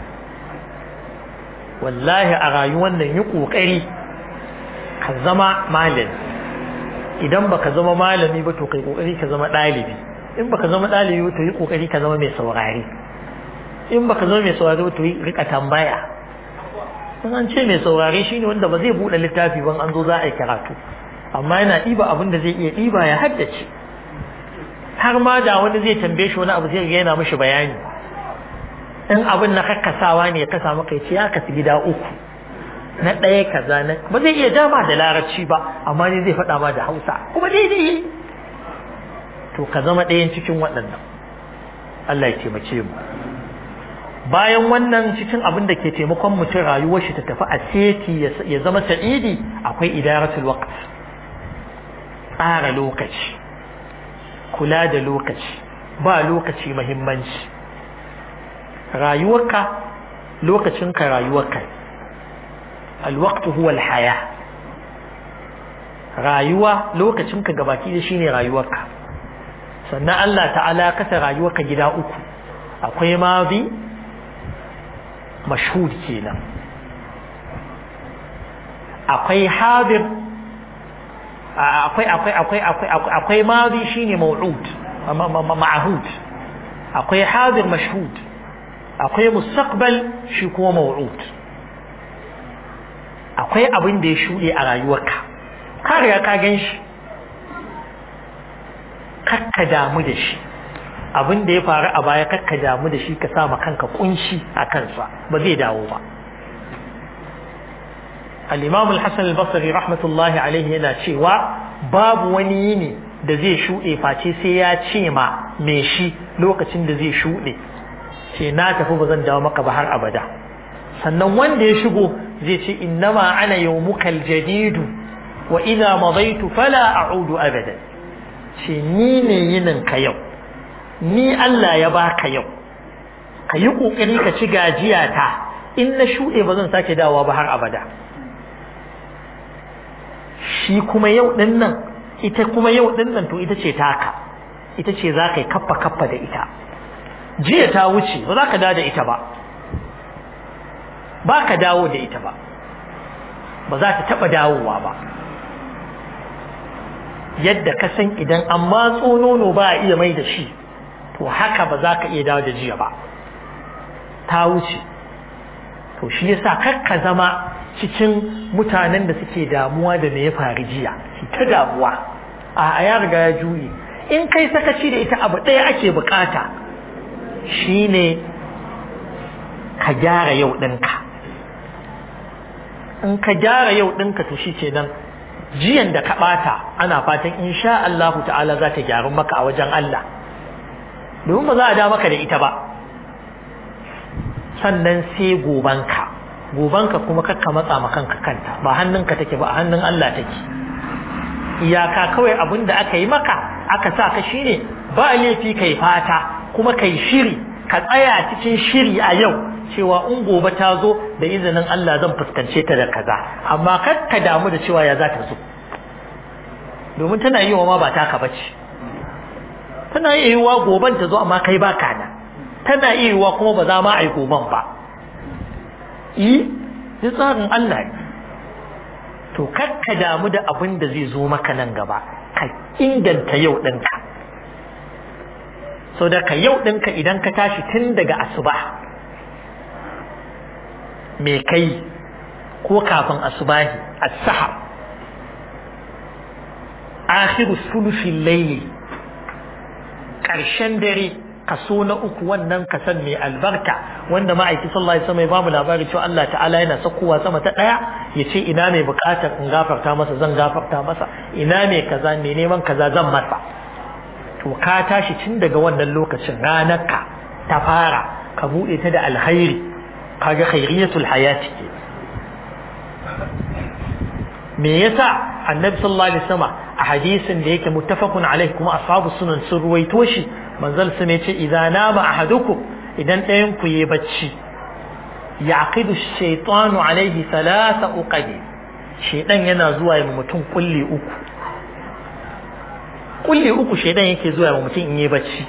wallahi a rayuwar nan yi ƙoƙari ka zama malami idan baka zama malami ba to kai ƙoƙari ka zama ɗalibi in baka zama ɗalibi ba to yi ƙoƙari ka zama mai saurari in baka zama mai saurari to rika tambaya in an ce mai saurari shine wanda ba zai bude littafi ban an zo za a yi karatu amma yana ɗiba abin da zai iya ɗiba ya haddace har ma da wani zai tambaye shi wani abu zai ga yana mishi bayani in abin na kakkasawa ne ya kasa maka ya ce ya kasu gida uku na ɗaya kaza na ba zai iya dama da larabci ba amma ne zai faɗa ma da hausa kuma daidai to ka zama ɗayan cikin waɗannan Allah ya taimake mu bayan wannan cikin abin da ke taimakon mutum rayuwar shi ta tafi a seti ya zama sa'idi akwai idaratul waqt tsara lokaci kula da lokaci ba lokaci muhimmanci rayuwarka lokacinka rayuwarka alwaqtu huwa alhaya rayuwa lokacin ka gabaki da shine rayuwarka sannan Allah ta'ala ya kasa rayuwarka gida uku akwai madi mashhud kenan akwai hadir akwai akwai akwai akwai akwai madi shine maw'ud ma'hud akwai hadir mashhud akwai mustaqbal shi kuma maw'ud akwai abin da ya shuɗe a rayuwarka ka riga ka gan shi kakka damu da shi abin da ya faru a baya kakka damu da shi ka sa ma kanka kunshi a kansa ba zai dawo ba al-imam al-hasan al-basri rahmatullahi alaihi yana cewa babu wani yini da zai shuɗe face sai ya ce ma me shi lokacin da zai shuɗe ce na tafi ba zan dawo maka ba har abada sannan wanda ya shigo zai ce innama ana yawmukal jadidu wa idza madaitu fala a'udu abada ce ni ne yinin ka yau ni Allah ya baka yau ka yi kokari ka ci gajiya ta in na shuɗe ba zan sake dawowa ba har abada shi kuma yau din nan ita kuma yau din nan to ita ce taka ita ce za ka yi kaffa kaffa da ita jiya ta wuce ba za ka dawo da ita ba ba ka dawo da ita ba ba za ta taɓa dawowa ba yadda ka san idan an matso nono ba a iya mai da shi to haka ba za ka iya dawo da jiya ba ta wuce to shi yasa kar ka zama cikin mutanen da suke damuwa da me ya faru jiya shi ta damuwa a ya riga ya juye in kai sakaci da ita abu ɗaya ake bukata shine ka gyara yau ɗinka in ka gyara yau ɗinka to shi kenan jiyan da ka ɓata ana fatan insha Allah ta'ala za ta gyaru maka a wajen Allah domin ba za a da maka da ita ba sannan sai gobanka gobanka kuma kakka matsa ma kanka kanta ba hannunka take ba a hannun Allah take iyaka kawai abin da aka yi maka aka sa ka shine ba laifi kai fata kuma kai shiri ka tsaya cikin shiri a yau cewa in gobe ta zo da izinin Allah zan fuskance ta da kaza amma kar ka damu da cewa ya za ta zo domin tana yi wa ma ba taka bace tana iya yiwa goben ta zo amma kai ba kana tana iya yiwa kuma ba za ma a yi goben ba yi ji tsarin Allah ne to kar ka damu da abin da zai zo maka nan gaba ka inganta yau ɗinka so da ka yau ɗinka idan ka tashi tun daga asuba me kai ko kafin asubahi as-sahar akhiru sulusil layli karshen dare kaso na uku wannan kasan mai albarka wanda ma'aiki sallallahu alaihi wasallam ya bamu labari cewa Allah ta'ala yana sakowa sama ta daya yace ina mai bukatar in gafarta masa zan gafarta masa ina mai kaza mai neman kaza zan masa to ka tashi tun daga wannan lokacin ranarka ta fara ka bude ta da alkhairi kaga khairiyatul hayati ke me yasa annabi sallallahu alaihi wasallam a hadisin da yake muttafaqun alaihi kuma ashabu sunan sun ruwaito shi manzal sun yace idza nama ahadukum idan ɗayan ku yi bacci yaqidu shaytanu alaihi thalatha uqadi shaydan yana zuwa ya mutum kulli uku kulli uku shaydan yake zuwa ya mutum in yi bacci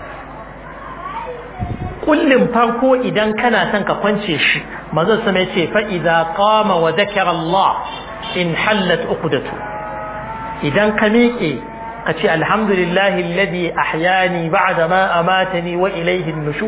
kullin farko idan kana son ka kwance shi manzon sama yace fa idza qama wa dhakara Allah in hallat uqdatu idan ka miƙe ka ce alhamdulillahi alladhi ahyani ba'da ma amatani wa ilayhi an-nushur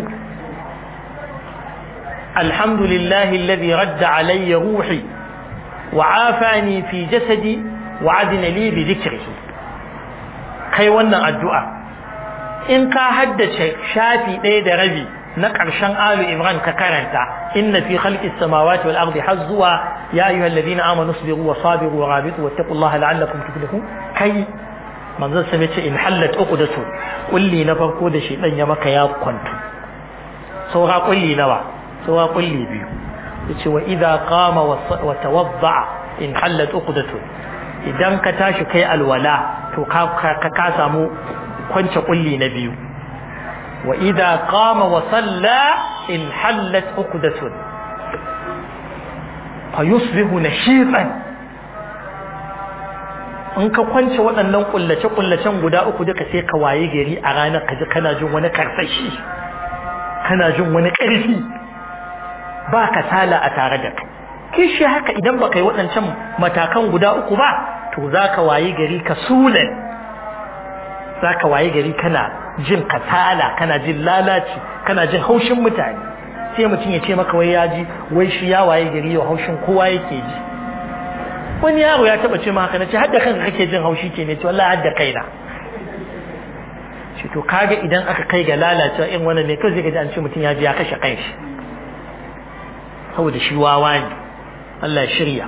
alhamdulillahi alladhi radda alayya ruhi wa afani fi jasadi wa adina li bi dhikrihi kai wannan addu'a in ka haddace shafi ɗaya da rabi na ƙarshen alu imran ka karanta inna fi khalqis samawati wal ardi hazwa ya ayyuhal ladina amanu sabiru wa sabiru wa rabitu wattaqullaha la'allakum tuflihun kai manzon sa ce in hallat uqdatu kulli na farko da shi dan ya maka ya kwantu saura kulli nawa saura kulli biyu yace wa idza qama wa tawadda in hallat uqdatu idan ka tashi kai alwala to ka ka samu kwance kulli na biyu وإذا قام وصلى انحلت عقدة fa yusbihu nashitan in ka kwance waɗannan kullace-kullacen guda uku duka sai ka waye gari a ranar ka ji kana jin wani karsashi kana jin wani ƙarfi ba ka tala a tare da kai kishi haka idan ba kai waɗancan matakan guda uku ba to za ka waye gari ka sulan za ka waye gari kana jin katala kana jin lalaci kana jin haushin mutane sai mutum ya ce maka wai ya ji wai shi ya waye gari yau haushin kowa yake ji wani yaro ya taba ce maka nace hadda kanka kake jin haushi ke ne ce wallahi hadda kaina shi to kaga idan aka kai ga lalacewa in wannan ne kai zai ga an ce mutum ya ji ya kashe kanshi saboda shi wawa ne Allah ya shirya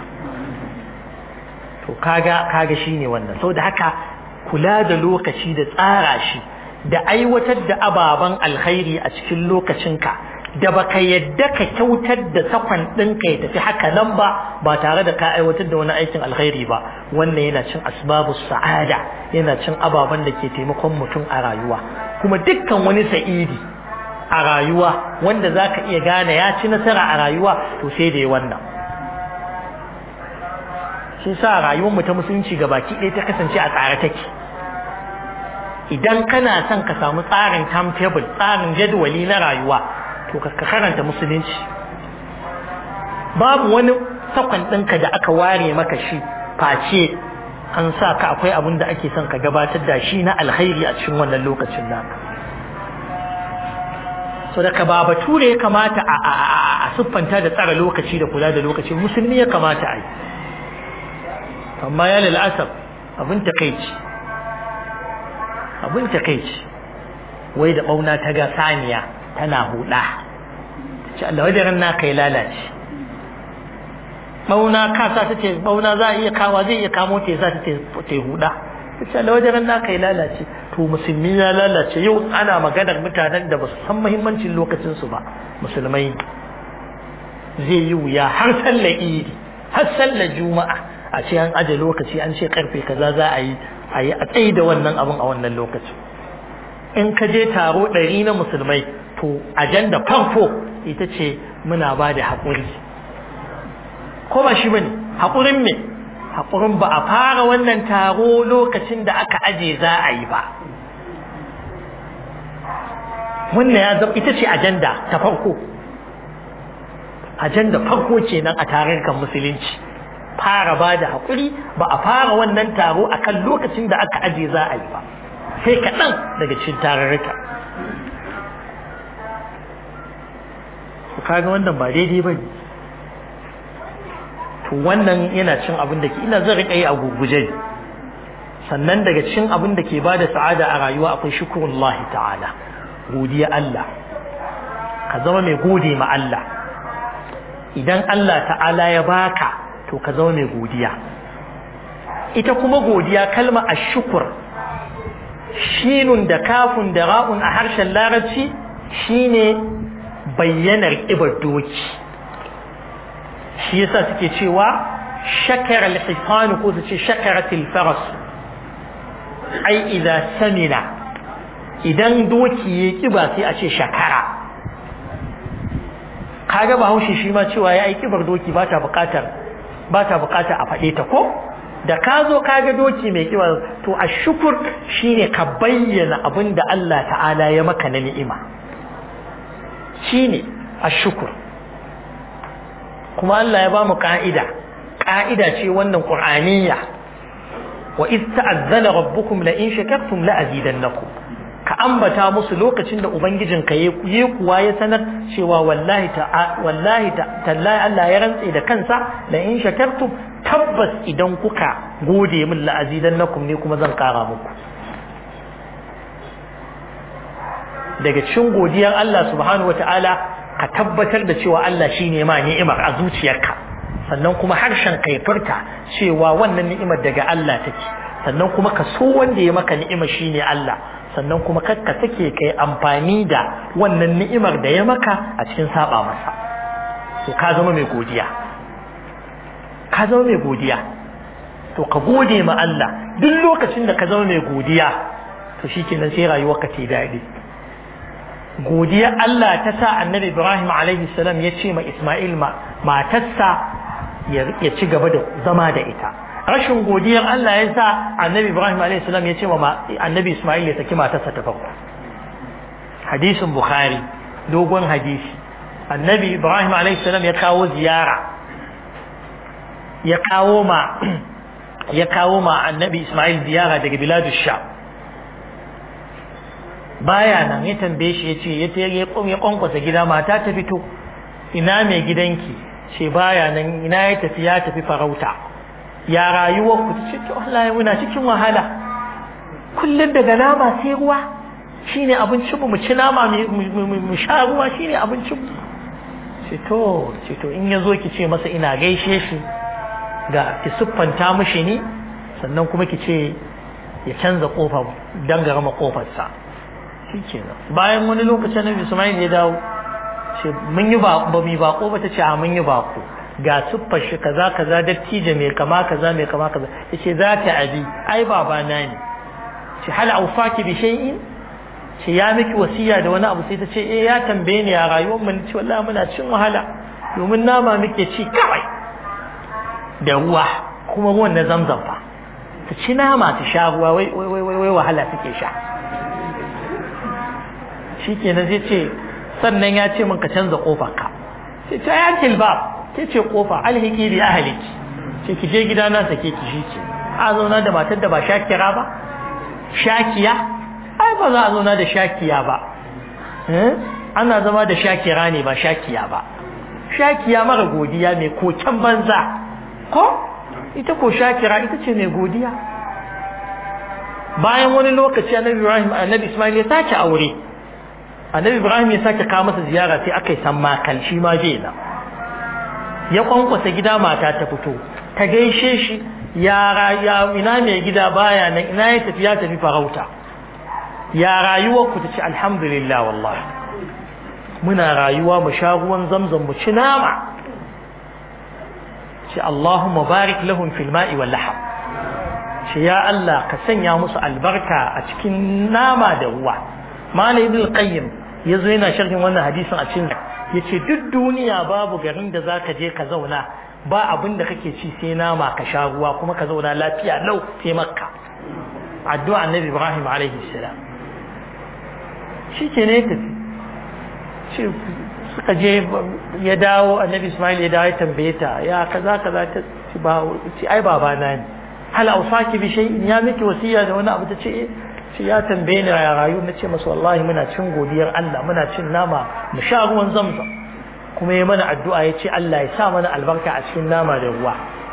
to kaga kaga shine wannan saboda haka kula da lokaci da tsara shi da aiwatar da ababen alkhairi a cikin lokacinka da baka yadda ka kyautar da sakon ɗinka ya tafi haka nan ba ba tare da ka aiwatar da wani aikin alkhairi ba wannan yana cin asbabu sa'ada yana cin ababen da ke taimakon mutum a rayuwa kuma dukkan wani sa'idi a rayuwa wanda za ka iya gane ya ci nasara a rayuwa to sai da ya wannan shi sa rayuwar mu ta musulunci ga baki ɗaya ta kasance a tsare take idan kana son ka samu tsarin timetable tsarin jadwali na rayuwa to ka karanta musulunci babu wani sakon ɗinka da aka ware maka shi face an sa ka akwai abin da ake son ka gabatar da shi na alkhairi a cikin wannan lokacin naka so da ka ba bature ya kamata a siffanta da tsara lokaci da kula da lokaci musulmi ya kamata a yi amma ya lal'asar abin takaici abin takaici wai da ɓauna ta ga saniya tana huda ce Allah wajen na kai lalace ɓauna kasa ta ce ɓauna za a iya kawa zai iya kamo ta za ta ce huda ce Allah wajen na kai lalace to musulmi ya lalace yau ana maganar mutanen da ba su san muhimmancin lokacinsu ba musulmai zai yi wuya har sallar idi har sallar juma'a a ce an aje lokaci an ce karfe kaza za a yi a yi a tsaye da wannan abin a wannan lokacin in ka je taro ɗari na musulmai to ajanda farko ita ce muna ba da haƙuri ko ba shi ba ne haƙurin me haƙurin ba a fara wannan taro lokacin da aka aje za a yi ba wannan ya zama ita ce ajanda ta farko ajanda farko kenan a tarurrukan musulunci fara ba da haƙuri ba a fara wannan taro akan lokacin da aka aje za a yi ba sai kaɗan daga cikin tarurruka ku kaga wannan ba daidai ba ne to wannan yana cin abin da ke ina zan riƙa yi a guguje sannan daga cin abin da ke ba da sa'ada a rayuwa akwai shukurullahi ta'ala godiya Allah ka zama mai gode ma Allah idan Allah ta'ala ya baka to ka zama mai godiya ita kuma godiya kalma ashukur shinun da kafun da ra'un a harshen larabci shine bayyanar ibar doki shi yasa suke cewa shakar al-hisan ko su ce shakarat al-faras ai idza samina idan doki ya kiba sai a ce shakara kaga bahaushe shi ma cewa ya yi kibar doki ba ta bukatar ba ta bukatar a faɗe ta ko da ka zo ka ga doki mai kiba to a shukur shine ka bayyana abin da Allah ta'ala ya maka na ni'ima shine a shukur kuma Allah ya ba mu ka'ida ka'ida ce wannan qur'aniyya wa iz ta'azzana rabbukum la in shakartum la azidannakum ka ambata musu lokacin da ubangijin ka yi kuwa ya sanar cewa wallahi ta wallahi tallahi Allah ya rantse da kansa la in shakartum tabbas idan kuka gode min la azidannakum ne kuma zan kara muku daga cikin godiyar Allah subhanahu wataala ka tabbatar da cewa Allah shine ma ni'imar a zuciyarka sannan kuma harshen kai furta cewa wannan ni'imar daga Allah take sannan kuma ka so wanda ya maka ni'ima shine Allah sannan kuma kakka take kai amfani da wannan ni'imar da ya maka a cikin saba masa to ka zama mai godiya ka zama mai godiya to ka gode ma Allah duk lokacin da ka zama mai godiya to shikenan sai rayuwarka ta daɗi godiya Allah ta sa annabi Ibrahim alaihi salam ya ce ma Ismail ma matarsa ya ci gaba da zama da ita rashin godiyar Allah ya sa annabi Ibrahim alaihi salam ya ce wa annabi Ismail ya saki matarsa ta farko hadisin Bukhari dogon hadisi annabi Ibrahim alaihi salam ya kawo ziyara ya kawo ma ya kawo ma annabi Ismail ziyara daga biladu sha baya nan ya tambaye shi ya ce ya kwankwasa gida mata ta fito ina mai gidanki ce baya nan ina ya tafi ya tafi farauta ya rayuwar ku ce to Allah muna cikin wahala kullum daga nama sai ruwa shine abincin mu mu ci nama mu sha ruwa shine abincin mu ce to ce to in yazo ki ce masa ina gaishe shi ga ki siffanta mishi ni sannan kuma ki ce ya canza kofar dangarama kofarsa shikenan bayan wani lokacin Nabi Ismail ya dawo ce mun yi ba ba mu bako ba ta ce a mun yi bako ga siffar shi kaza kaza dattijo mai kama kaza mai kama kaza yace za ta abi ai baba na ne ce hal aufaki bi shay'in ce ya miki wasiya da wani abu sai ta ce eh ya tambaye ni a rayuwar mu ce wallahi muna cin wahala domin nama muke ci kawai da ruwa kuma ruwan na zamzam fa ta ci nama ta sha ruwa wai wai wai wai wahala take sha shikenan zai ce sannan ya ce min ka canza kofar ka sai ta ya tilba ke ce kofa alhiki bi ahliki ce ki je gida na sake ki shi ce a zauna da matar da ba shakira ba shakiya ai ba za a zauna da shakiya ba ana zama da shakira ne ba shakiya ba shakiya mara godiya mai koken banza ko ita ko shakira ita ce mai godiya bayan wani lokaci annabi Ibrahim annabi Ismail ya sake aure annabi Ibrahim ya sake kawo masa ziyara sai aka yi san makal shi ma je na ya kwankwasa gida mata ta fito ta gaishe shi ya ya ina mai gida baya nan ina ya tafi ya tafi farauta ya rayuwar ku ta ce alhamdulillah wallahi muna rayuwa mu sha ruwan zamzam mu ci nama ce Allahumma barik lahum fil ma'i wal laham ce ya Allah ka sanya musu albarka a cikin nama da ruwa Malam Ibn Qayyim yazo yana sharhin wannan hadisin a cikin yace duk duniya babu garin da zaka je ka zauna ba abin da kake ci sai nama ka sha ruwa kuma ka zauna lafiya lau sai Makka addu'a Annabi Ibrahim alaihi salam shike ne tafi shi suka je ya dawo Annabi Ismail ya dawo ya tambaye ta ya kaza kaza ta ci ba ci ai baba na ne hal ausaki bi shay'in ya miki wasiya da wani abu ta ce shi ya tambaye ni a rayu na ce masa wallahi muna cin godiyar Allah muna cin nama mu sha ruwan zamzam kuma ya mana addu'a ya ce Allah ya sa mana albarka a cikin nama da ruwa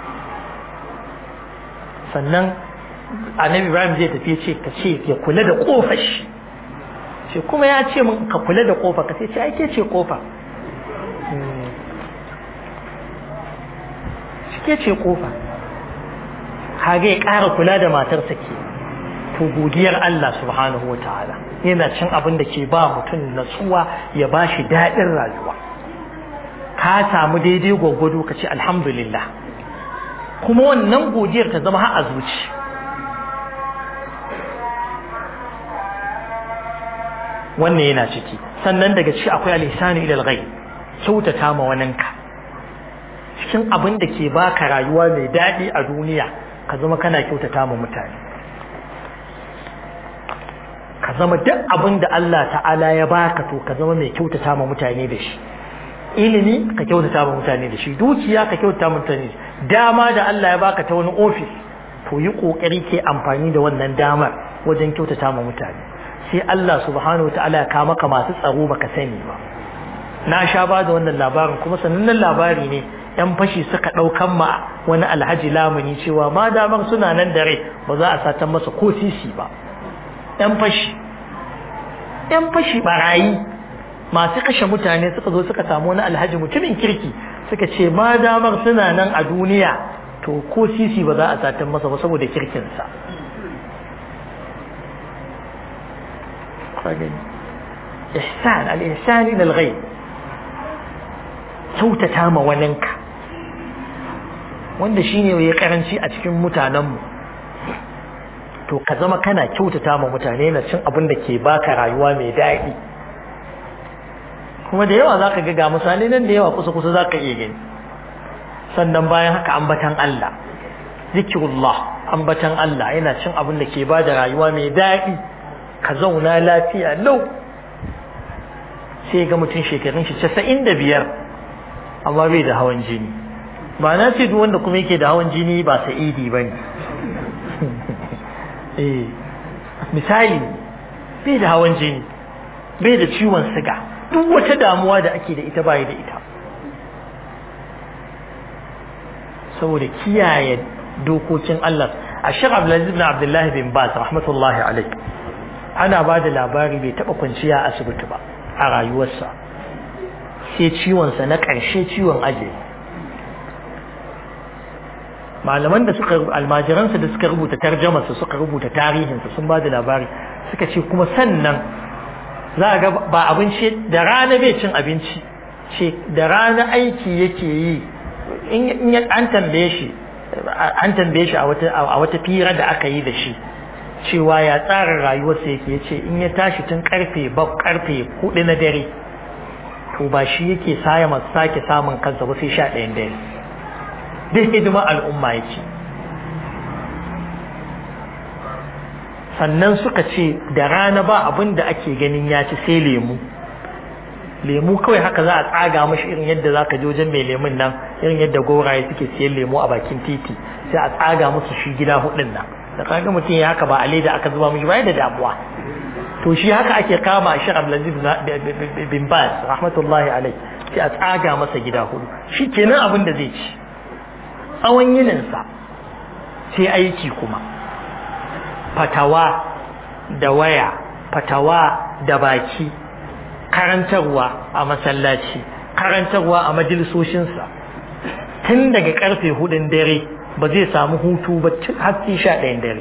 sannan annabi Ibrahim zai tafi ce ka ce ya kula da kofar shi ce kuma ya ce min ka kula da kofa ka sai ce ai ke ce kofa shi ke ce kofa kage ya ƙara kula da matarsa ke to godiyar Allah subhanahu wa ta'ala yana cin abin da ke ba mutum natsuwa ya ba shi daɗin rayuwa ka samu daidai gwaggwado ka ce alhamdulillah kuma wannan godiyar ta zama har a zuci wannan yana ciki sannan daga ciki akwai alisani ilal ghaib kyautata ma waninka cikin abin da ke baka rayuwa mai daɗi a duniya ka zama kana kyautata ma mutane ka zama duk abin da Allah ta'ala ya baka to ka zama mai kyautata ma mutane da shi ilimi ka kyautata ma mutane da shi dukiya ka kyautata ma mutane dama da Allah ya baka ta wani ofis to yi kokari ke amfani da wannan damar wajen kyautata ma mutane sai Allah subhanahu ta'ala ya kama ka masu tsaro baka sani ba na sha ba da wannan labarin kuma sanannen labari ne yan fashi suka ɗaukan ma wani alhaji lamuni cewa ma damar suna nan da rai ba za a satan masa ko sisi ba yan fashi yan fashi barayi masu kashe mutane suka zo suka samu wani alhaji mutumin kirki suka ce ma damar suna nan a duniya to ko sisi ba za a satan masa ba saboda kirkinsa ihsan al-ihsan ila al-ghayb kyautata ma waninka wanda shine ya karanci a cikin mutanenmu to ka zama kana kyautata ma mutane na cin abin da ke baka rayuwa mai daɗi kuma da yawa zaka ga ga misalai nan da yawa kusa kusa zaka iya gani sannan bayan haka ambatan Allah zikirullah ambatan Allah yana cin abin da ke ba da rayuwa mai daɗi ka zauna lafiya lau sai ga mutum shekarun shi casa'in da biyar amma bai da hawan jini ba na ce duk wanda kuma yake da hawan jini ba sa'idi ba ne misali bai da hawan jini bai da ciwon siga duk wata damuwa da ake da ita bai da ita saboda kiyaye dokokin Allah a shir Abdulaziz bin Abdullahi bin Baz rahmatullahi alaihi ana ba da labari bai taba kwanciya a asibiti ba a rayuwarsa sai ciwonsa na ƙarshe ciwon ajiye malaman da suka almajiransa da suka rubuta tarjamarsa suka rubuta tarihinsa sun ba da labari suka ce kuma sannan za a ga ba abinci da rana bai cin abinci ce da rana aiki yake yi in an tambaye shi an tambaye shi a wata fira da aka yi da shi cewa ya tsara rayuwarsa yake ya ce in ya tashi tun karfe bab karfe hudu na dare to ba shi yake saya masu sake samun kansa ba sai sha ɗayan dare duk hidimar al'umma yake sannan suka ce da rana ba abin da ake ganin ya ci sai lemu lemu kawai haka za a tsaga mashi irin yadda za ka je wajen mai lemun nan irin yadda goraye suke siyan lemu a bakin titi sai a tsaga musu shi gida hudun nan da kaga mutum ya haka ba a leda aka zuba mishi ba da damuwa to shi haka ake kama a shirar Abdulaziz bin Baz rahmatullahi alai sai a tsaga masa gida hudu shi kenan abin da zai ci tsawon yininsa sai aiki kuma fatawa da waya fatawa da baki karantarwa a masallaci karantarwa a majalisoshinsa tun daga karfe hudun dare ba zai samu hutu ba har sai sha ɗayan dare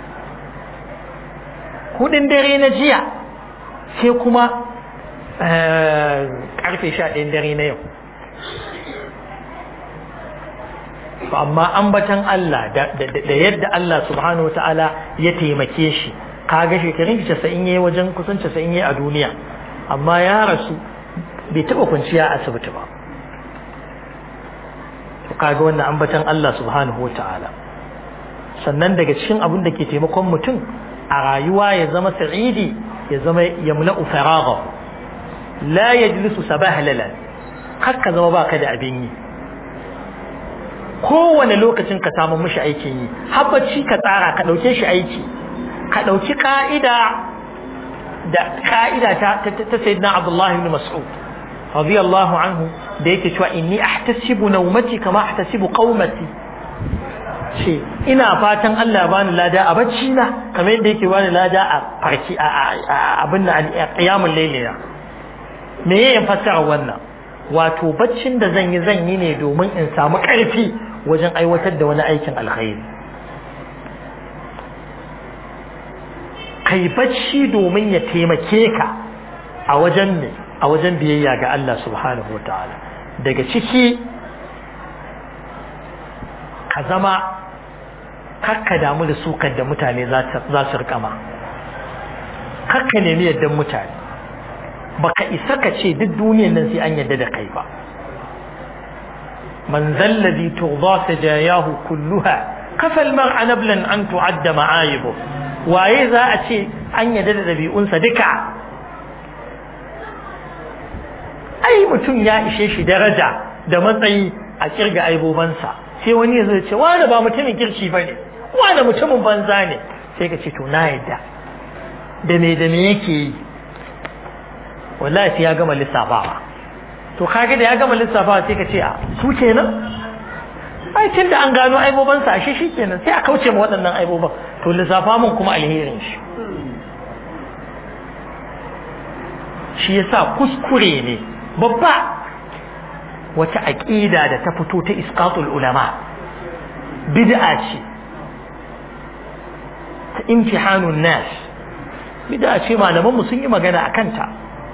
hudun dare na jiya sai kuma karfe sha ɗayan dare na yau amma ambatan Allah da yadda Allah subhanahu wa ta'ala ya taimake shi kaga shekarun shi casa'in yayi wajen kusan casa'in yayi a duniya amma ya rasu bai taɓa kwanciya a asibiti ba to kaga wannan ambatan Allah subhanahu wa ta'ala sannan daga cikin abin da ke taimakon mutum a rayuwa ya zama sa'idi ya zama yamla'u faragha la yajlisu sabahlalan haka zama baka da abin yi kowane lokacin ka samu mishi aikin yi habbaci ka tsara ka dauke shi aiki ka dauki ka'ida da ka'ida ta ta sayyidina Abdullah ibn Mas'ud radiyallahu anhu da yake cewa inni ahtasibu nawmati kama ahtasibu qaumati ce ina fatan Allah bani lada a bacci na kamar yadda yake bani lada a farki a abin da qiyamul layliya me yayin fassara wannan wato baccin da zan yi zan yi ne domin in samu ƙarfi wajen aiwatar da wani aikin alkhairi kai bacci domin ya taimake ka a wajen ne a wajen biyayya ga Allah subhanahu wataala daga ciki ka zama kakka damu da sukar da mutane za su rikama kakka nemi yaddan mutane baka isa ka ce duk duniyan nan sai an yadda da kai ba man zallazi tughda sajayahu kulluha kafal mar'a nablan an tu'adda ma'ayibu waye za a ce an yadda da dabi'unsa duka ai mutum ya ishe shi daraja da matsayi a kirga aibobansa sai wani ya zo ce wani ba mutumin kirki ba ne wani mutumin banza ne sai ka ce to na yadda da me da me yake yi wallahi sai ya gama lissafawa to kage da ya gama lissafawa sai ka ce a su kenan ai tun da an gano aiboban sa ashe shi kenan sai a kauce ma waɗannan aiboban to lissafa mun kuma alherin shi shi yasa kuskure ne babba wata aqida da ta fito ta isqatul ulama bid'a ce ta imtihanun nas bid'a ce malaman mu sun yi magana akan ta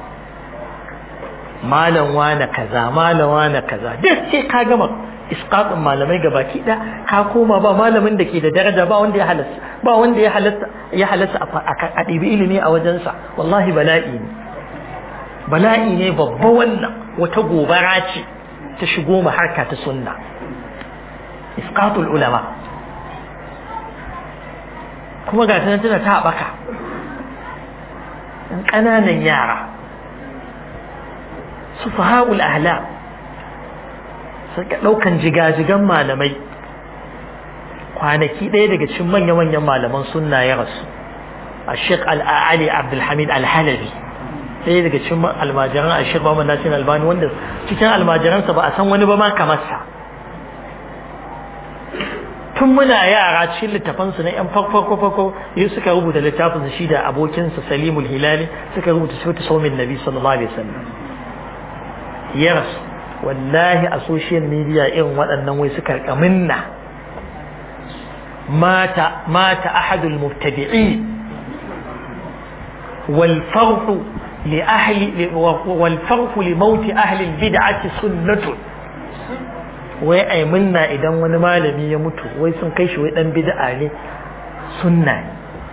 malam wane kaza malam wane kaza duk sai ka gama isqatin malamai gabaki da ka koma ba malamin da ke da daraja ba wanda ya halasta ba wanda ya halasta ya halasta a ɗibi ilimi a wajensa wallahi bala'i ne bala'i ne babba wannan wata gobara ce ta shigo mu harka ta sunna isqatul ulama kuma ga tana tana ta haɓaka ɗan ƙananan yara su faha'ul ahla suka ɗaukan jigajigan malamai kwanaki ɗaya daga cikin manya-manyan malaman sunna ya rasu a sheik al'ali abdulhamid alhalabi ɗaya daga cikin almajiran a sheik Muhammad Nasir Albani wanda cikin almajiransa ba a san wani ba ma kamar sa tun muna yara cikin littafansu na yan farko farko yi suka rubuta littafin shi da abokinsa Salimul Hilali suka rubuta sifatu saumin Nabi sallallahu alaihi wasallam ya rasu wallahi a social media irin waɗannan wai suka kaminna mata mata ahadul mubtadi'in wal farhu لأهل والفرق لموت أهل البدعة سنة wai ai munna idan wani malami ya mutu wai sun kai shi wai dan bid'a ne sunna ne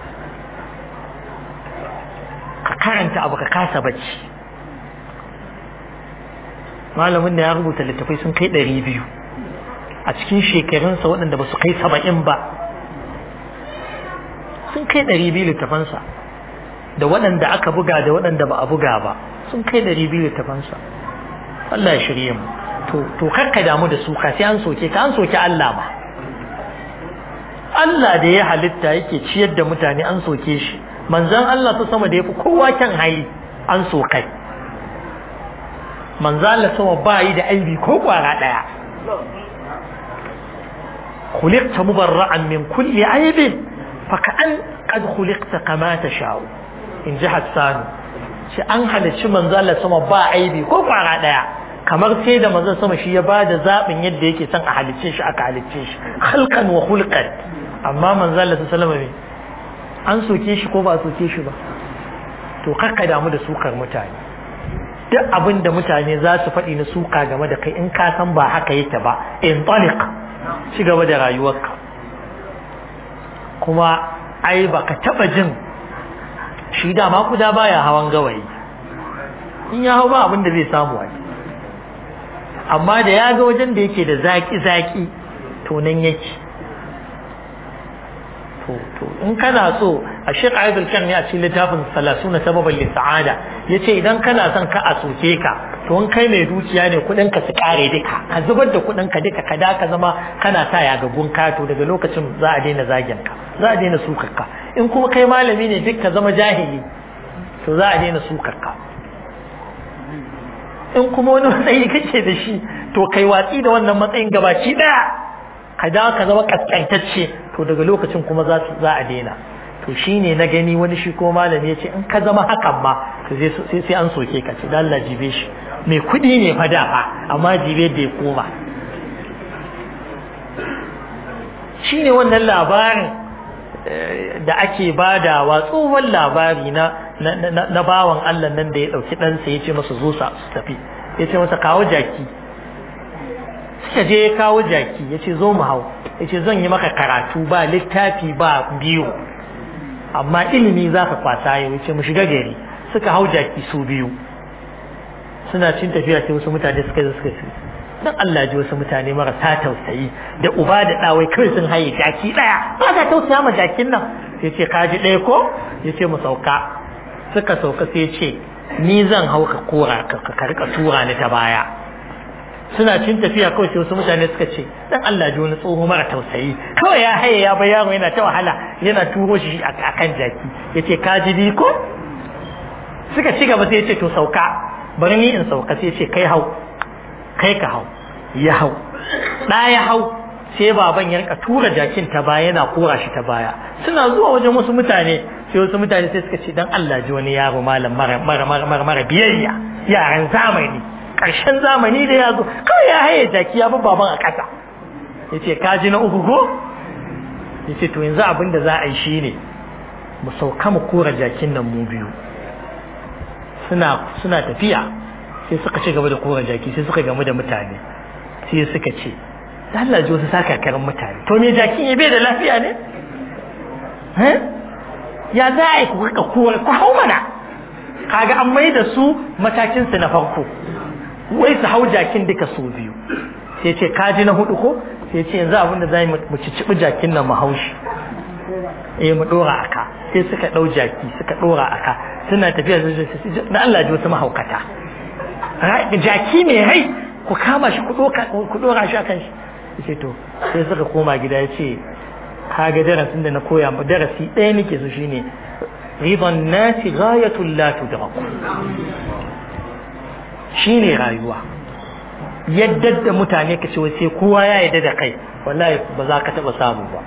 ka karanta abu ka kasa bacci malamin da ya rubuta littafai sun kai ɗari biyu a cikin shekarunsa waɗanda ba su kai saba'in ba sun kai ɗari biyu littafansa da waɗanda aka buga da waɗanda ba a buga ba sun kai ɗari biyu littafansa Allah ya shirye mu to to kakka damu da su ka sai an soke ka an soke Allah ba Allah da ya halitta yake ciyar da mutane an soke shi manzon Allah ta sama da yafi kowa kyan hali an sokai manzon Allah sama ba yi da aibi ko kwara daya khuliqta mubarra'an min kulli aibin fa ka'an qad khuliqta kama tasha'u in ji Hassanu shi an halicci manzo Allah sama ba aibi ko kwara daya kamar sai da manzo sama shi ya bada zabin yadda yake son a halicce shi aka halicce shi khalqan wa khulqan amma manzo Allah sallallahu alaihi an soke shi ko ba soke shi ba to kakka damu da sukar mutane duk abin da mutane za su faɗi na suka game da kai in ka san ba haka yake ba in taliq ci gaba da rayuwarka kuma ai baka taba jin shi dama kuda baya hawan gawayi in ya hau ba abin da zai samu wani amma da ya ga wajen da yake da zaki-zaki to nan yake to to in kana so a shek ayyadul kan ne a cikin littafin salasu na sababan lissa'ada ya ce idan kana son ka a soke ka to in kai mai dukiya ne kudin ka su kare duka ka zubar da kudin ka duka ka da ka zama kana sa yagaggun kato daga lokacin za a daina zagin ka za a daina sukar ka in kuma kai malami ne duk ka zama jahili to za a daina sukar ka in kuma wani matsayi kake da shi to kai watsi da wannan matsayin gabaci daya ka dawo ka zama kaskantacce to daga lokacin kuma za za a daina to shine na gani wani shi ko malami ya ce in ka zama hakan ma to sai sai an soke ka ce Allah jibe shi mai kudi ne fa da fa amma jibe da ya koma shine wannan labarin da ake badawa tsohon labari na na bawan Allah nan da ya dauki ɗansa ya ce masa zo su tafi ya ce masa kawo jaki suka je ya kawo jaki ya ce zo mu hau ya ce zan yi maka karatu ba littafi ba biyu amma ilimi za ka kwasa yau ya ce mu shiga gari suka hau jaki su biyu suna cin tafiya sai wasu mutane suka zo suka ce dan Allah ji wasu mutane marasa tausayi da uba da ɗawai kawai sun haye jaki ɗaya ba ka tausaya ma jakin nan sai ce ka ji ɗaya ko ya ce mu sauka suka sauka sai ce ni zan hau ka kora ka rika tura ni ta baya suna cin tafiya kawai sai wasu mutane suka ce dan Allah ji wani tsoho mara tausayi kawai ya haye ya bai yaro yana ta wahala yana turo shi a kan jaki yace ka ji bi ko suka ci gaba sai yace to sauka bari ni in sauka sai yace kai hau kai ka hau ya hau da ya hau sai baban ya rika tura jakin ta baya yana kora shi ta baya suna zuwa wajen wasu mutane sai wasu mutane sai suka ce dan Allah ji wani yaro malam mara mara mara mara biyayya yaran zamani karshen zamani da ya zo kawai ya haye jaki ya bi baban a ƙasa yace ka ji na uku ko yace to yanzu abin da za a yi shine mu sauka mu kora jakin nan mu biyu suna suna tafiya sai suka ci gaba da kora jaki sai suka gamu da mutane sai suka ce Allah ji wasu saka karin mutane to me jakin ya bai da lafiya ne ya za a yi ku rika kora ku hau mana kaga an mai da su matakin su na farko wai su hau jakin duka su biyu sai ce kaji na hudu ko sai ce yanzu abin da za mu cicibi jakin nan mu haushi eh mu dora aka sai suka dau jaki suka dora aka suna tafiya na Allah ji wasu mahaukata jaki mai rai ku kama shi ku dora shi akan shi yace to sai suka koma gida ya ce kaga darasin da na koya mu darasi ɗaya nake so shine ridan nasi ghayatul la tudraku shine rayuwa yadda da mutane ka ce wai sai kowa ya yadda da kai wallahi ba za ka taba samu ba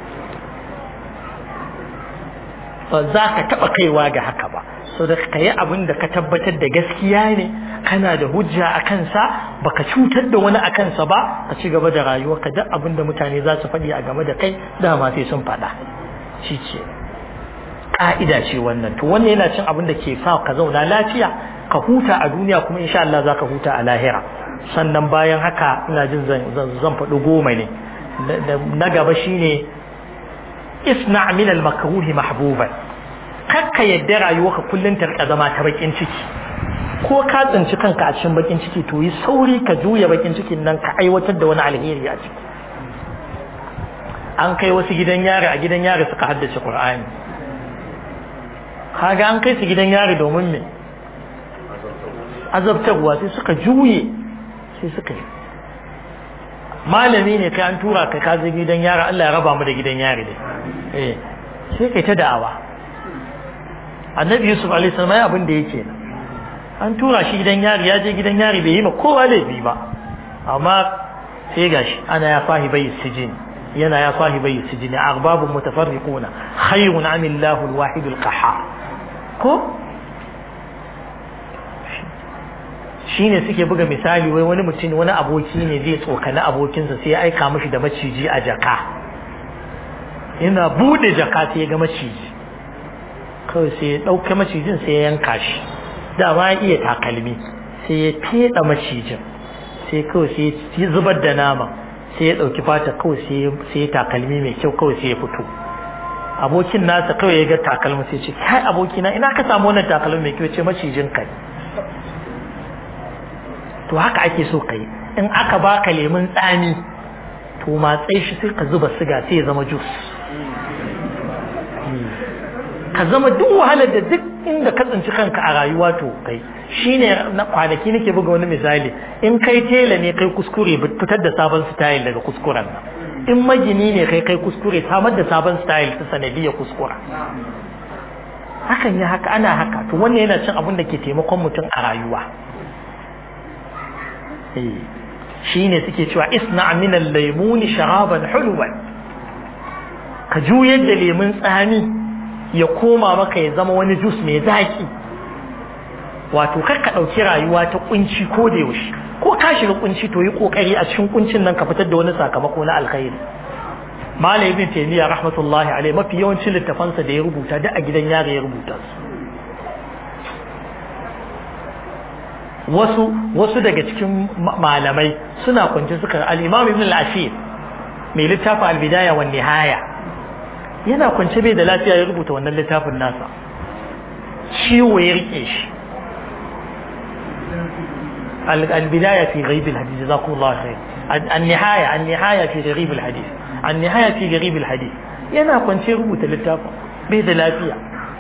ba za ka taba kaiwa ga haka ba so da ka yi abin da ka tabbatar da gaskiya ne kana da hujja a kansa baka cutar da wani a kansa ba ka ci gaba da rayuwa ka duk abin da mutane za su faɗi a game da kai dama sai sun faɗa shi ce ƙa'ida ce wannan to wannan yana cin abin da ke sa ka zauna lafiya ka huta a duniya kuma insha Allah za ka huta a lahira sannan bayan haka ina jin zan faɗi goma ne na gaba shine isna min al makruhi mahbuban kakka yadda rayuwarka kullun ta rika zama ta bakin ciki ko ka tsinci kanka a cikin bakin ciki to yi sauri ka juya bakin cikin nan ka aiwatar da wani alheri a ciki an kai wasu gidan yari a gidan yari suka haddace qur'ani kaga an kai su gidan yari domin me azabtarwa sai suka juye sai suka yi malami ne kai an tura ka ka je gidan yari Allah ya raba mu da gidan yari ne eh sai kai ta da'awa annabi yusuf alaihi salam ya abin da yake an tura shi gidan yari ya je gidan yari bai yi ma kowa laifi ba amma sai gashi ana ya fahi bai sijin yana ya fahi bai sijin arbabun mutafarriquna khayrun amillahu alwahid alqahhar ko shine suke buga misali wai wani mutum wani aboki ne zai tsokani abokinsa sai ya aika mishi da maciji a jaka yana bude jaka sai ya ga maciji kawai sai ya ɗauke macijin sai ya yanka shi dama ya iya takalmi sai ya feɗa macijin sai kawai sai ya zubar da nama sai ya ɗauki fata kawai sai ya takalmi mai kyau kawai sai ya fito abokin nasa kawai ya ga takalmi sai ce kai abokina ina ka samu wannan takalmi mai kyau ce macijin kai to haka ake so kai in aka baka lemun tsami to matsai shi sai ka zuba siga sai ya zama jus ka zama duk wahalar da duk inda ka tsinci kanka a rayuwa to kai shine na kwanaki nake buga wani misali in kai tela ne kai kuskure fitar da sabon style daga kuskuren nan in magini ne kai kai kuskure samar da sabon style ta sanadiyar kuskura hakan ya haka ana haka to wannan yana cin abin da ke taimakon mutum a rayuwa shine suke cewa isna min al-laymun sharaban hulwan ka juyar da lemun tsami ya koma maka ya zama wani jus mai zaki wato kar ka ɗauki rayuwa ta kunci ko da yaushe ko ka shiga kunci to yi kokari a cikin kuncin nan ka fitar da wani sakamako na alkhairi malam ibn taymiya rahmatullahi alaihi mafi yawancin littafansa da ya rubuta da a gidan yare ya rubuta su wasu wasu daga cikin malamai suna kwance suka al-imam ibn al-asir mai littafin al-bidaya wan nihaya yana kwance bai da lafiya ya rubuta wannan littafin nasa ciwo ya rike shi البداية في غريب الحديث جزاكم الله خير النهاية النهاية في غريب الحديث النهاية في غريب الحديث yana kwance rubuta littafin bai da lafiya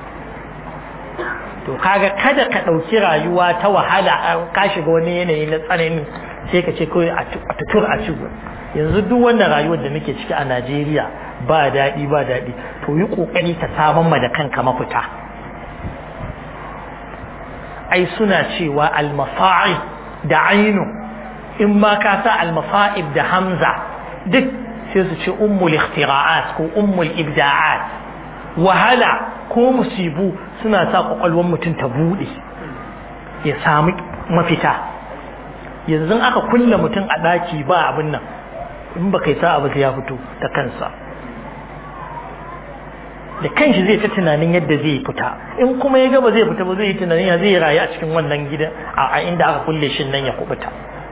to kaga kada ka ɗauki rayuwa ta wahala ka shiga wani yanayi na tsanani sai ka ce kawai a tutur a ci yanzu duk wannan rayuwar da muke ciki a Najeriya ba daɗi ba daɗi to yi ƙoƙari ka saman ma da kanka mafita ai suna cewa almasa'i da ainu in ma ka sa almasa'ib da hamza duk sai su ce ummul ikhtira'at ko ummul ibda'at wahala ko musibu suna sa kwakwalwar mutum ta bude ya samu mafita yanzu aka kulle mutum a daki ba abin nan in ba kai sa abu ya fito da kansa da kanshi zai ta tunanin yadda zai fita in kuma ya gaba zai fita ba zai yi tunanin ya zai rayu a cikin wannan gidan a inda aka kulle shi nan ya kubuta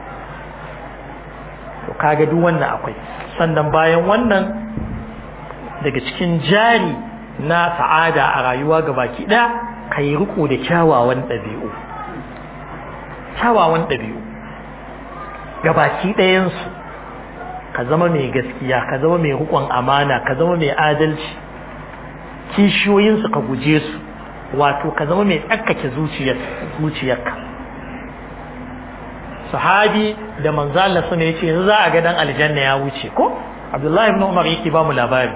to kaga duk wannan akwai sannan bayan wannan daga cikin jari na sa'ada a rayuwa ga baki ɗaya ka yi riko da kyawawan ɗabi'u kyawawan ɗabi'u ga baki ɗayansu ka zama mai gaskiya ka zama mai hukun amana ka zama mai adalci kishiyoyinsu ka guje su wato ka zama mai tsarkake zuciyarka sahabi da manzo Allah sun yace yanzu za a ga dan aljanna ya wuce ko Abdullahi ibn Umar yake ba mu labari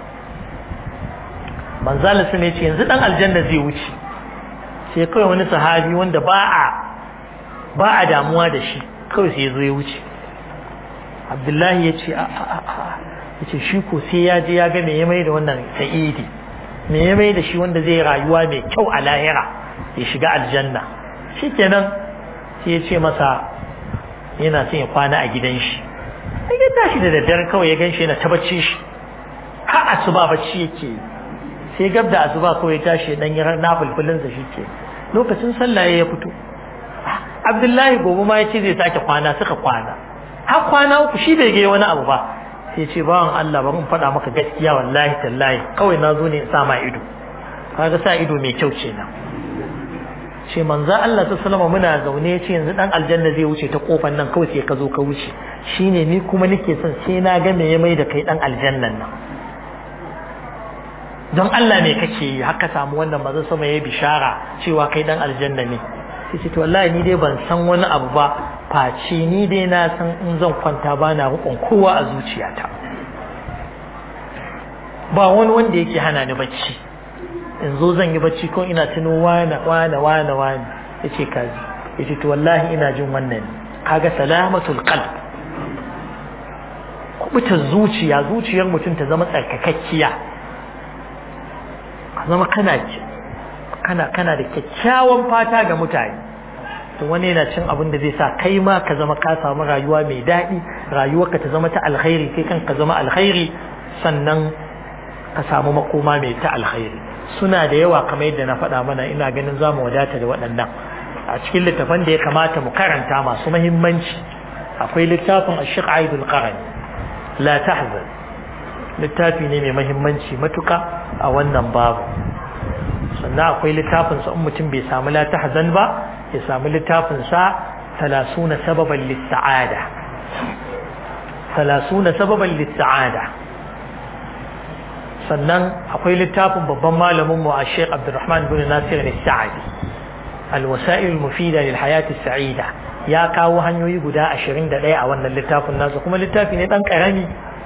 manzo Allah sun yace yanzu dan aljanna zai wuce sai kawai wani sahabi wanda ba a ba a damuwa da shi kawai sai ya zo ya wuce Abdullahi ya ce a a a ya ce shi ko sai ya je ya ga me ya mai da wannan sa'idi me ya mai da shi wanda zai rayuwa mai kyau a lahira ya shiga aljanna shikenan sai ya ce masa yana son ya kwana a gidan shi sai ya tashi da daddare kawai ya ganshi yana tabbaci shi har asuba bacci yake sai gab da asuba kawai ya tashi dan yi nafulfulin sa shike lokacin sallah ya fito Abdullahi gobe ma ya ce zai sake kwana suka kwana har kwana uku shi bai ga wani abu ba sai ce bawan Allah bari in faɗa maka gaskiya wallahi tallahi kawai na zo ne in sa ma ido kaga sa ido mai kyau ce na ce manzo Allah ta salama muna zaune ce yanzu dan aljanna zai wuce ta kofar nan kawai sai ka zo ka wuce shine ni kuma nake son sai na ga me ya mai da kai dan aljannan nan don Allah ne kake yi haka samu wannan manzo sama yayi bishara cewa kai dan aljanna ne sai ce to wallahi ni dai ban san wani abu ba face ni dai na san in zan kwanta ba na rukun kowa a zuciyata ba wani wanda yake hana ni bacci in zo zan yi bacci ko ina tuno wane wane wane wane yace kaji yace to wallahi ina jin wannan kaga salamatul qalb kubuta zuciya zuciyar mutum ta zama tsarkakakkiya ka zama kana kana kana da kyakkyawan fata ga mutane to wani yana cin abin da zai sa kai ma ka zama ka samu rayuwa mai daɗi rayuwarka ta zama ta alkhairi kai kan ka zama alkhairi sannan ka samu makoma mai ta alkhairi suna da yawa kamar yadda na faɗa mana ina ganin za mu wadata da waɗannan a cikin littafan da ya kamata mu karanta masu mahimmanci akwai littafin ashik aidul qarani la tahzan littafi ne mai mahimmanci matuka a wannan babu sannan akwai littafin sa in mutum bai samu la tahzan ba ya samu littafin sa talasuna sababan lis-sa'ada talasuna sababan lis-sa'ada sannan akwai littafin babban malamin mu a Sheikh Abdulrahman bin Nasir al-Sa'di al-wasa'il al-mufida lil hayati sa'ida ya kawo hanyoyi guda 21 a wannan littafin nasa kuma littafi ne dan karami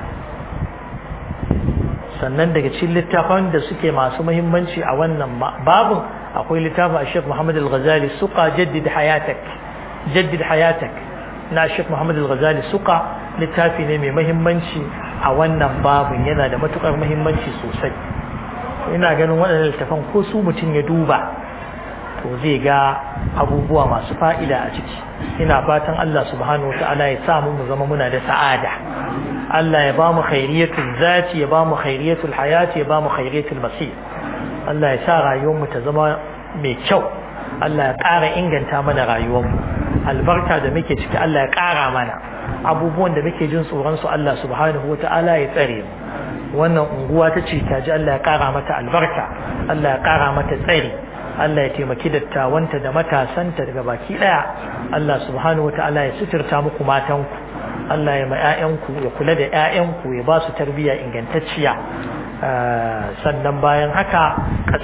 sannan daga cikin littafan da suke masu muhimmanci a wannan babun akwai littafin Sheikh Muhammad al-Ghazali suqa jaddid hayatak jaddid hayatak na Sheikh Muhammad al-Ghazali suqa littafi ne mai muhimmanci a wannan babun yana da matukar muhimmanci sosai ina ganin waɗannan littafan ko su mutum ya duba to zai ga abubuwa masu fa'ida a ciki ina fatan Allah subhanahu wata'ala ya sa mu zama muna da sa'ada Allah ya ba mu khairiyatul zati ya ba mu khairiyatul hayati ya ba mu khairiyatul masir Allah ya sa rayuwar mu ta zama mai kyau Allah ya ƙara inganta mana rayuwar mu albarka da muke ciki Allah ya ƙara mana abubuwan da muke jin tsoron su Allah subhanahu wata'ala ya tsare mu wannan unguwa ta ce ta ji Allah ya ƙara mata albarka Allah ya ƙara mata tsari Allah ya taimaki dattawanta da matasanta daga baki daya Allah subhanahu wataala ya suturta muku matanku Allah ya ma ƴaƴanku ya kula da ƴaƴanku ya ba su tarbiyya ingantacciya sannan bayan haka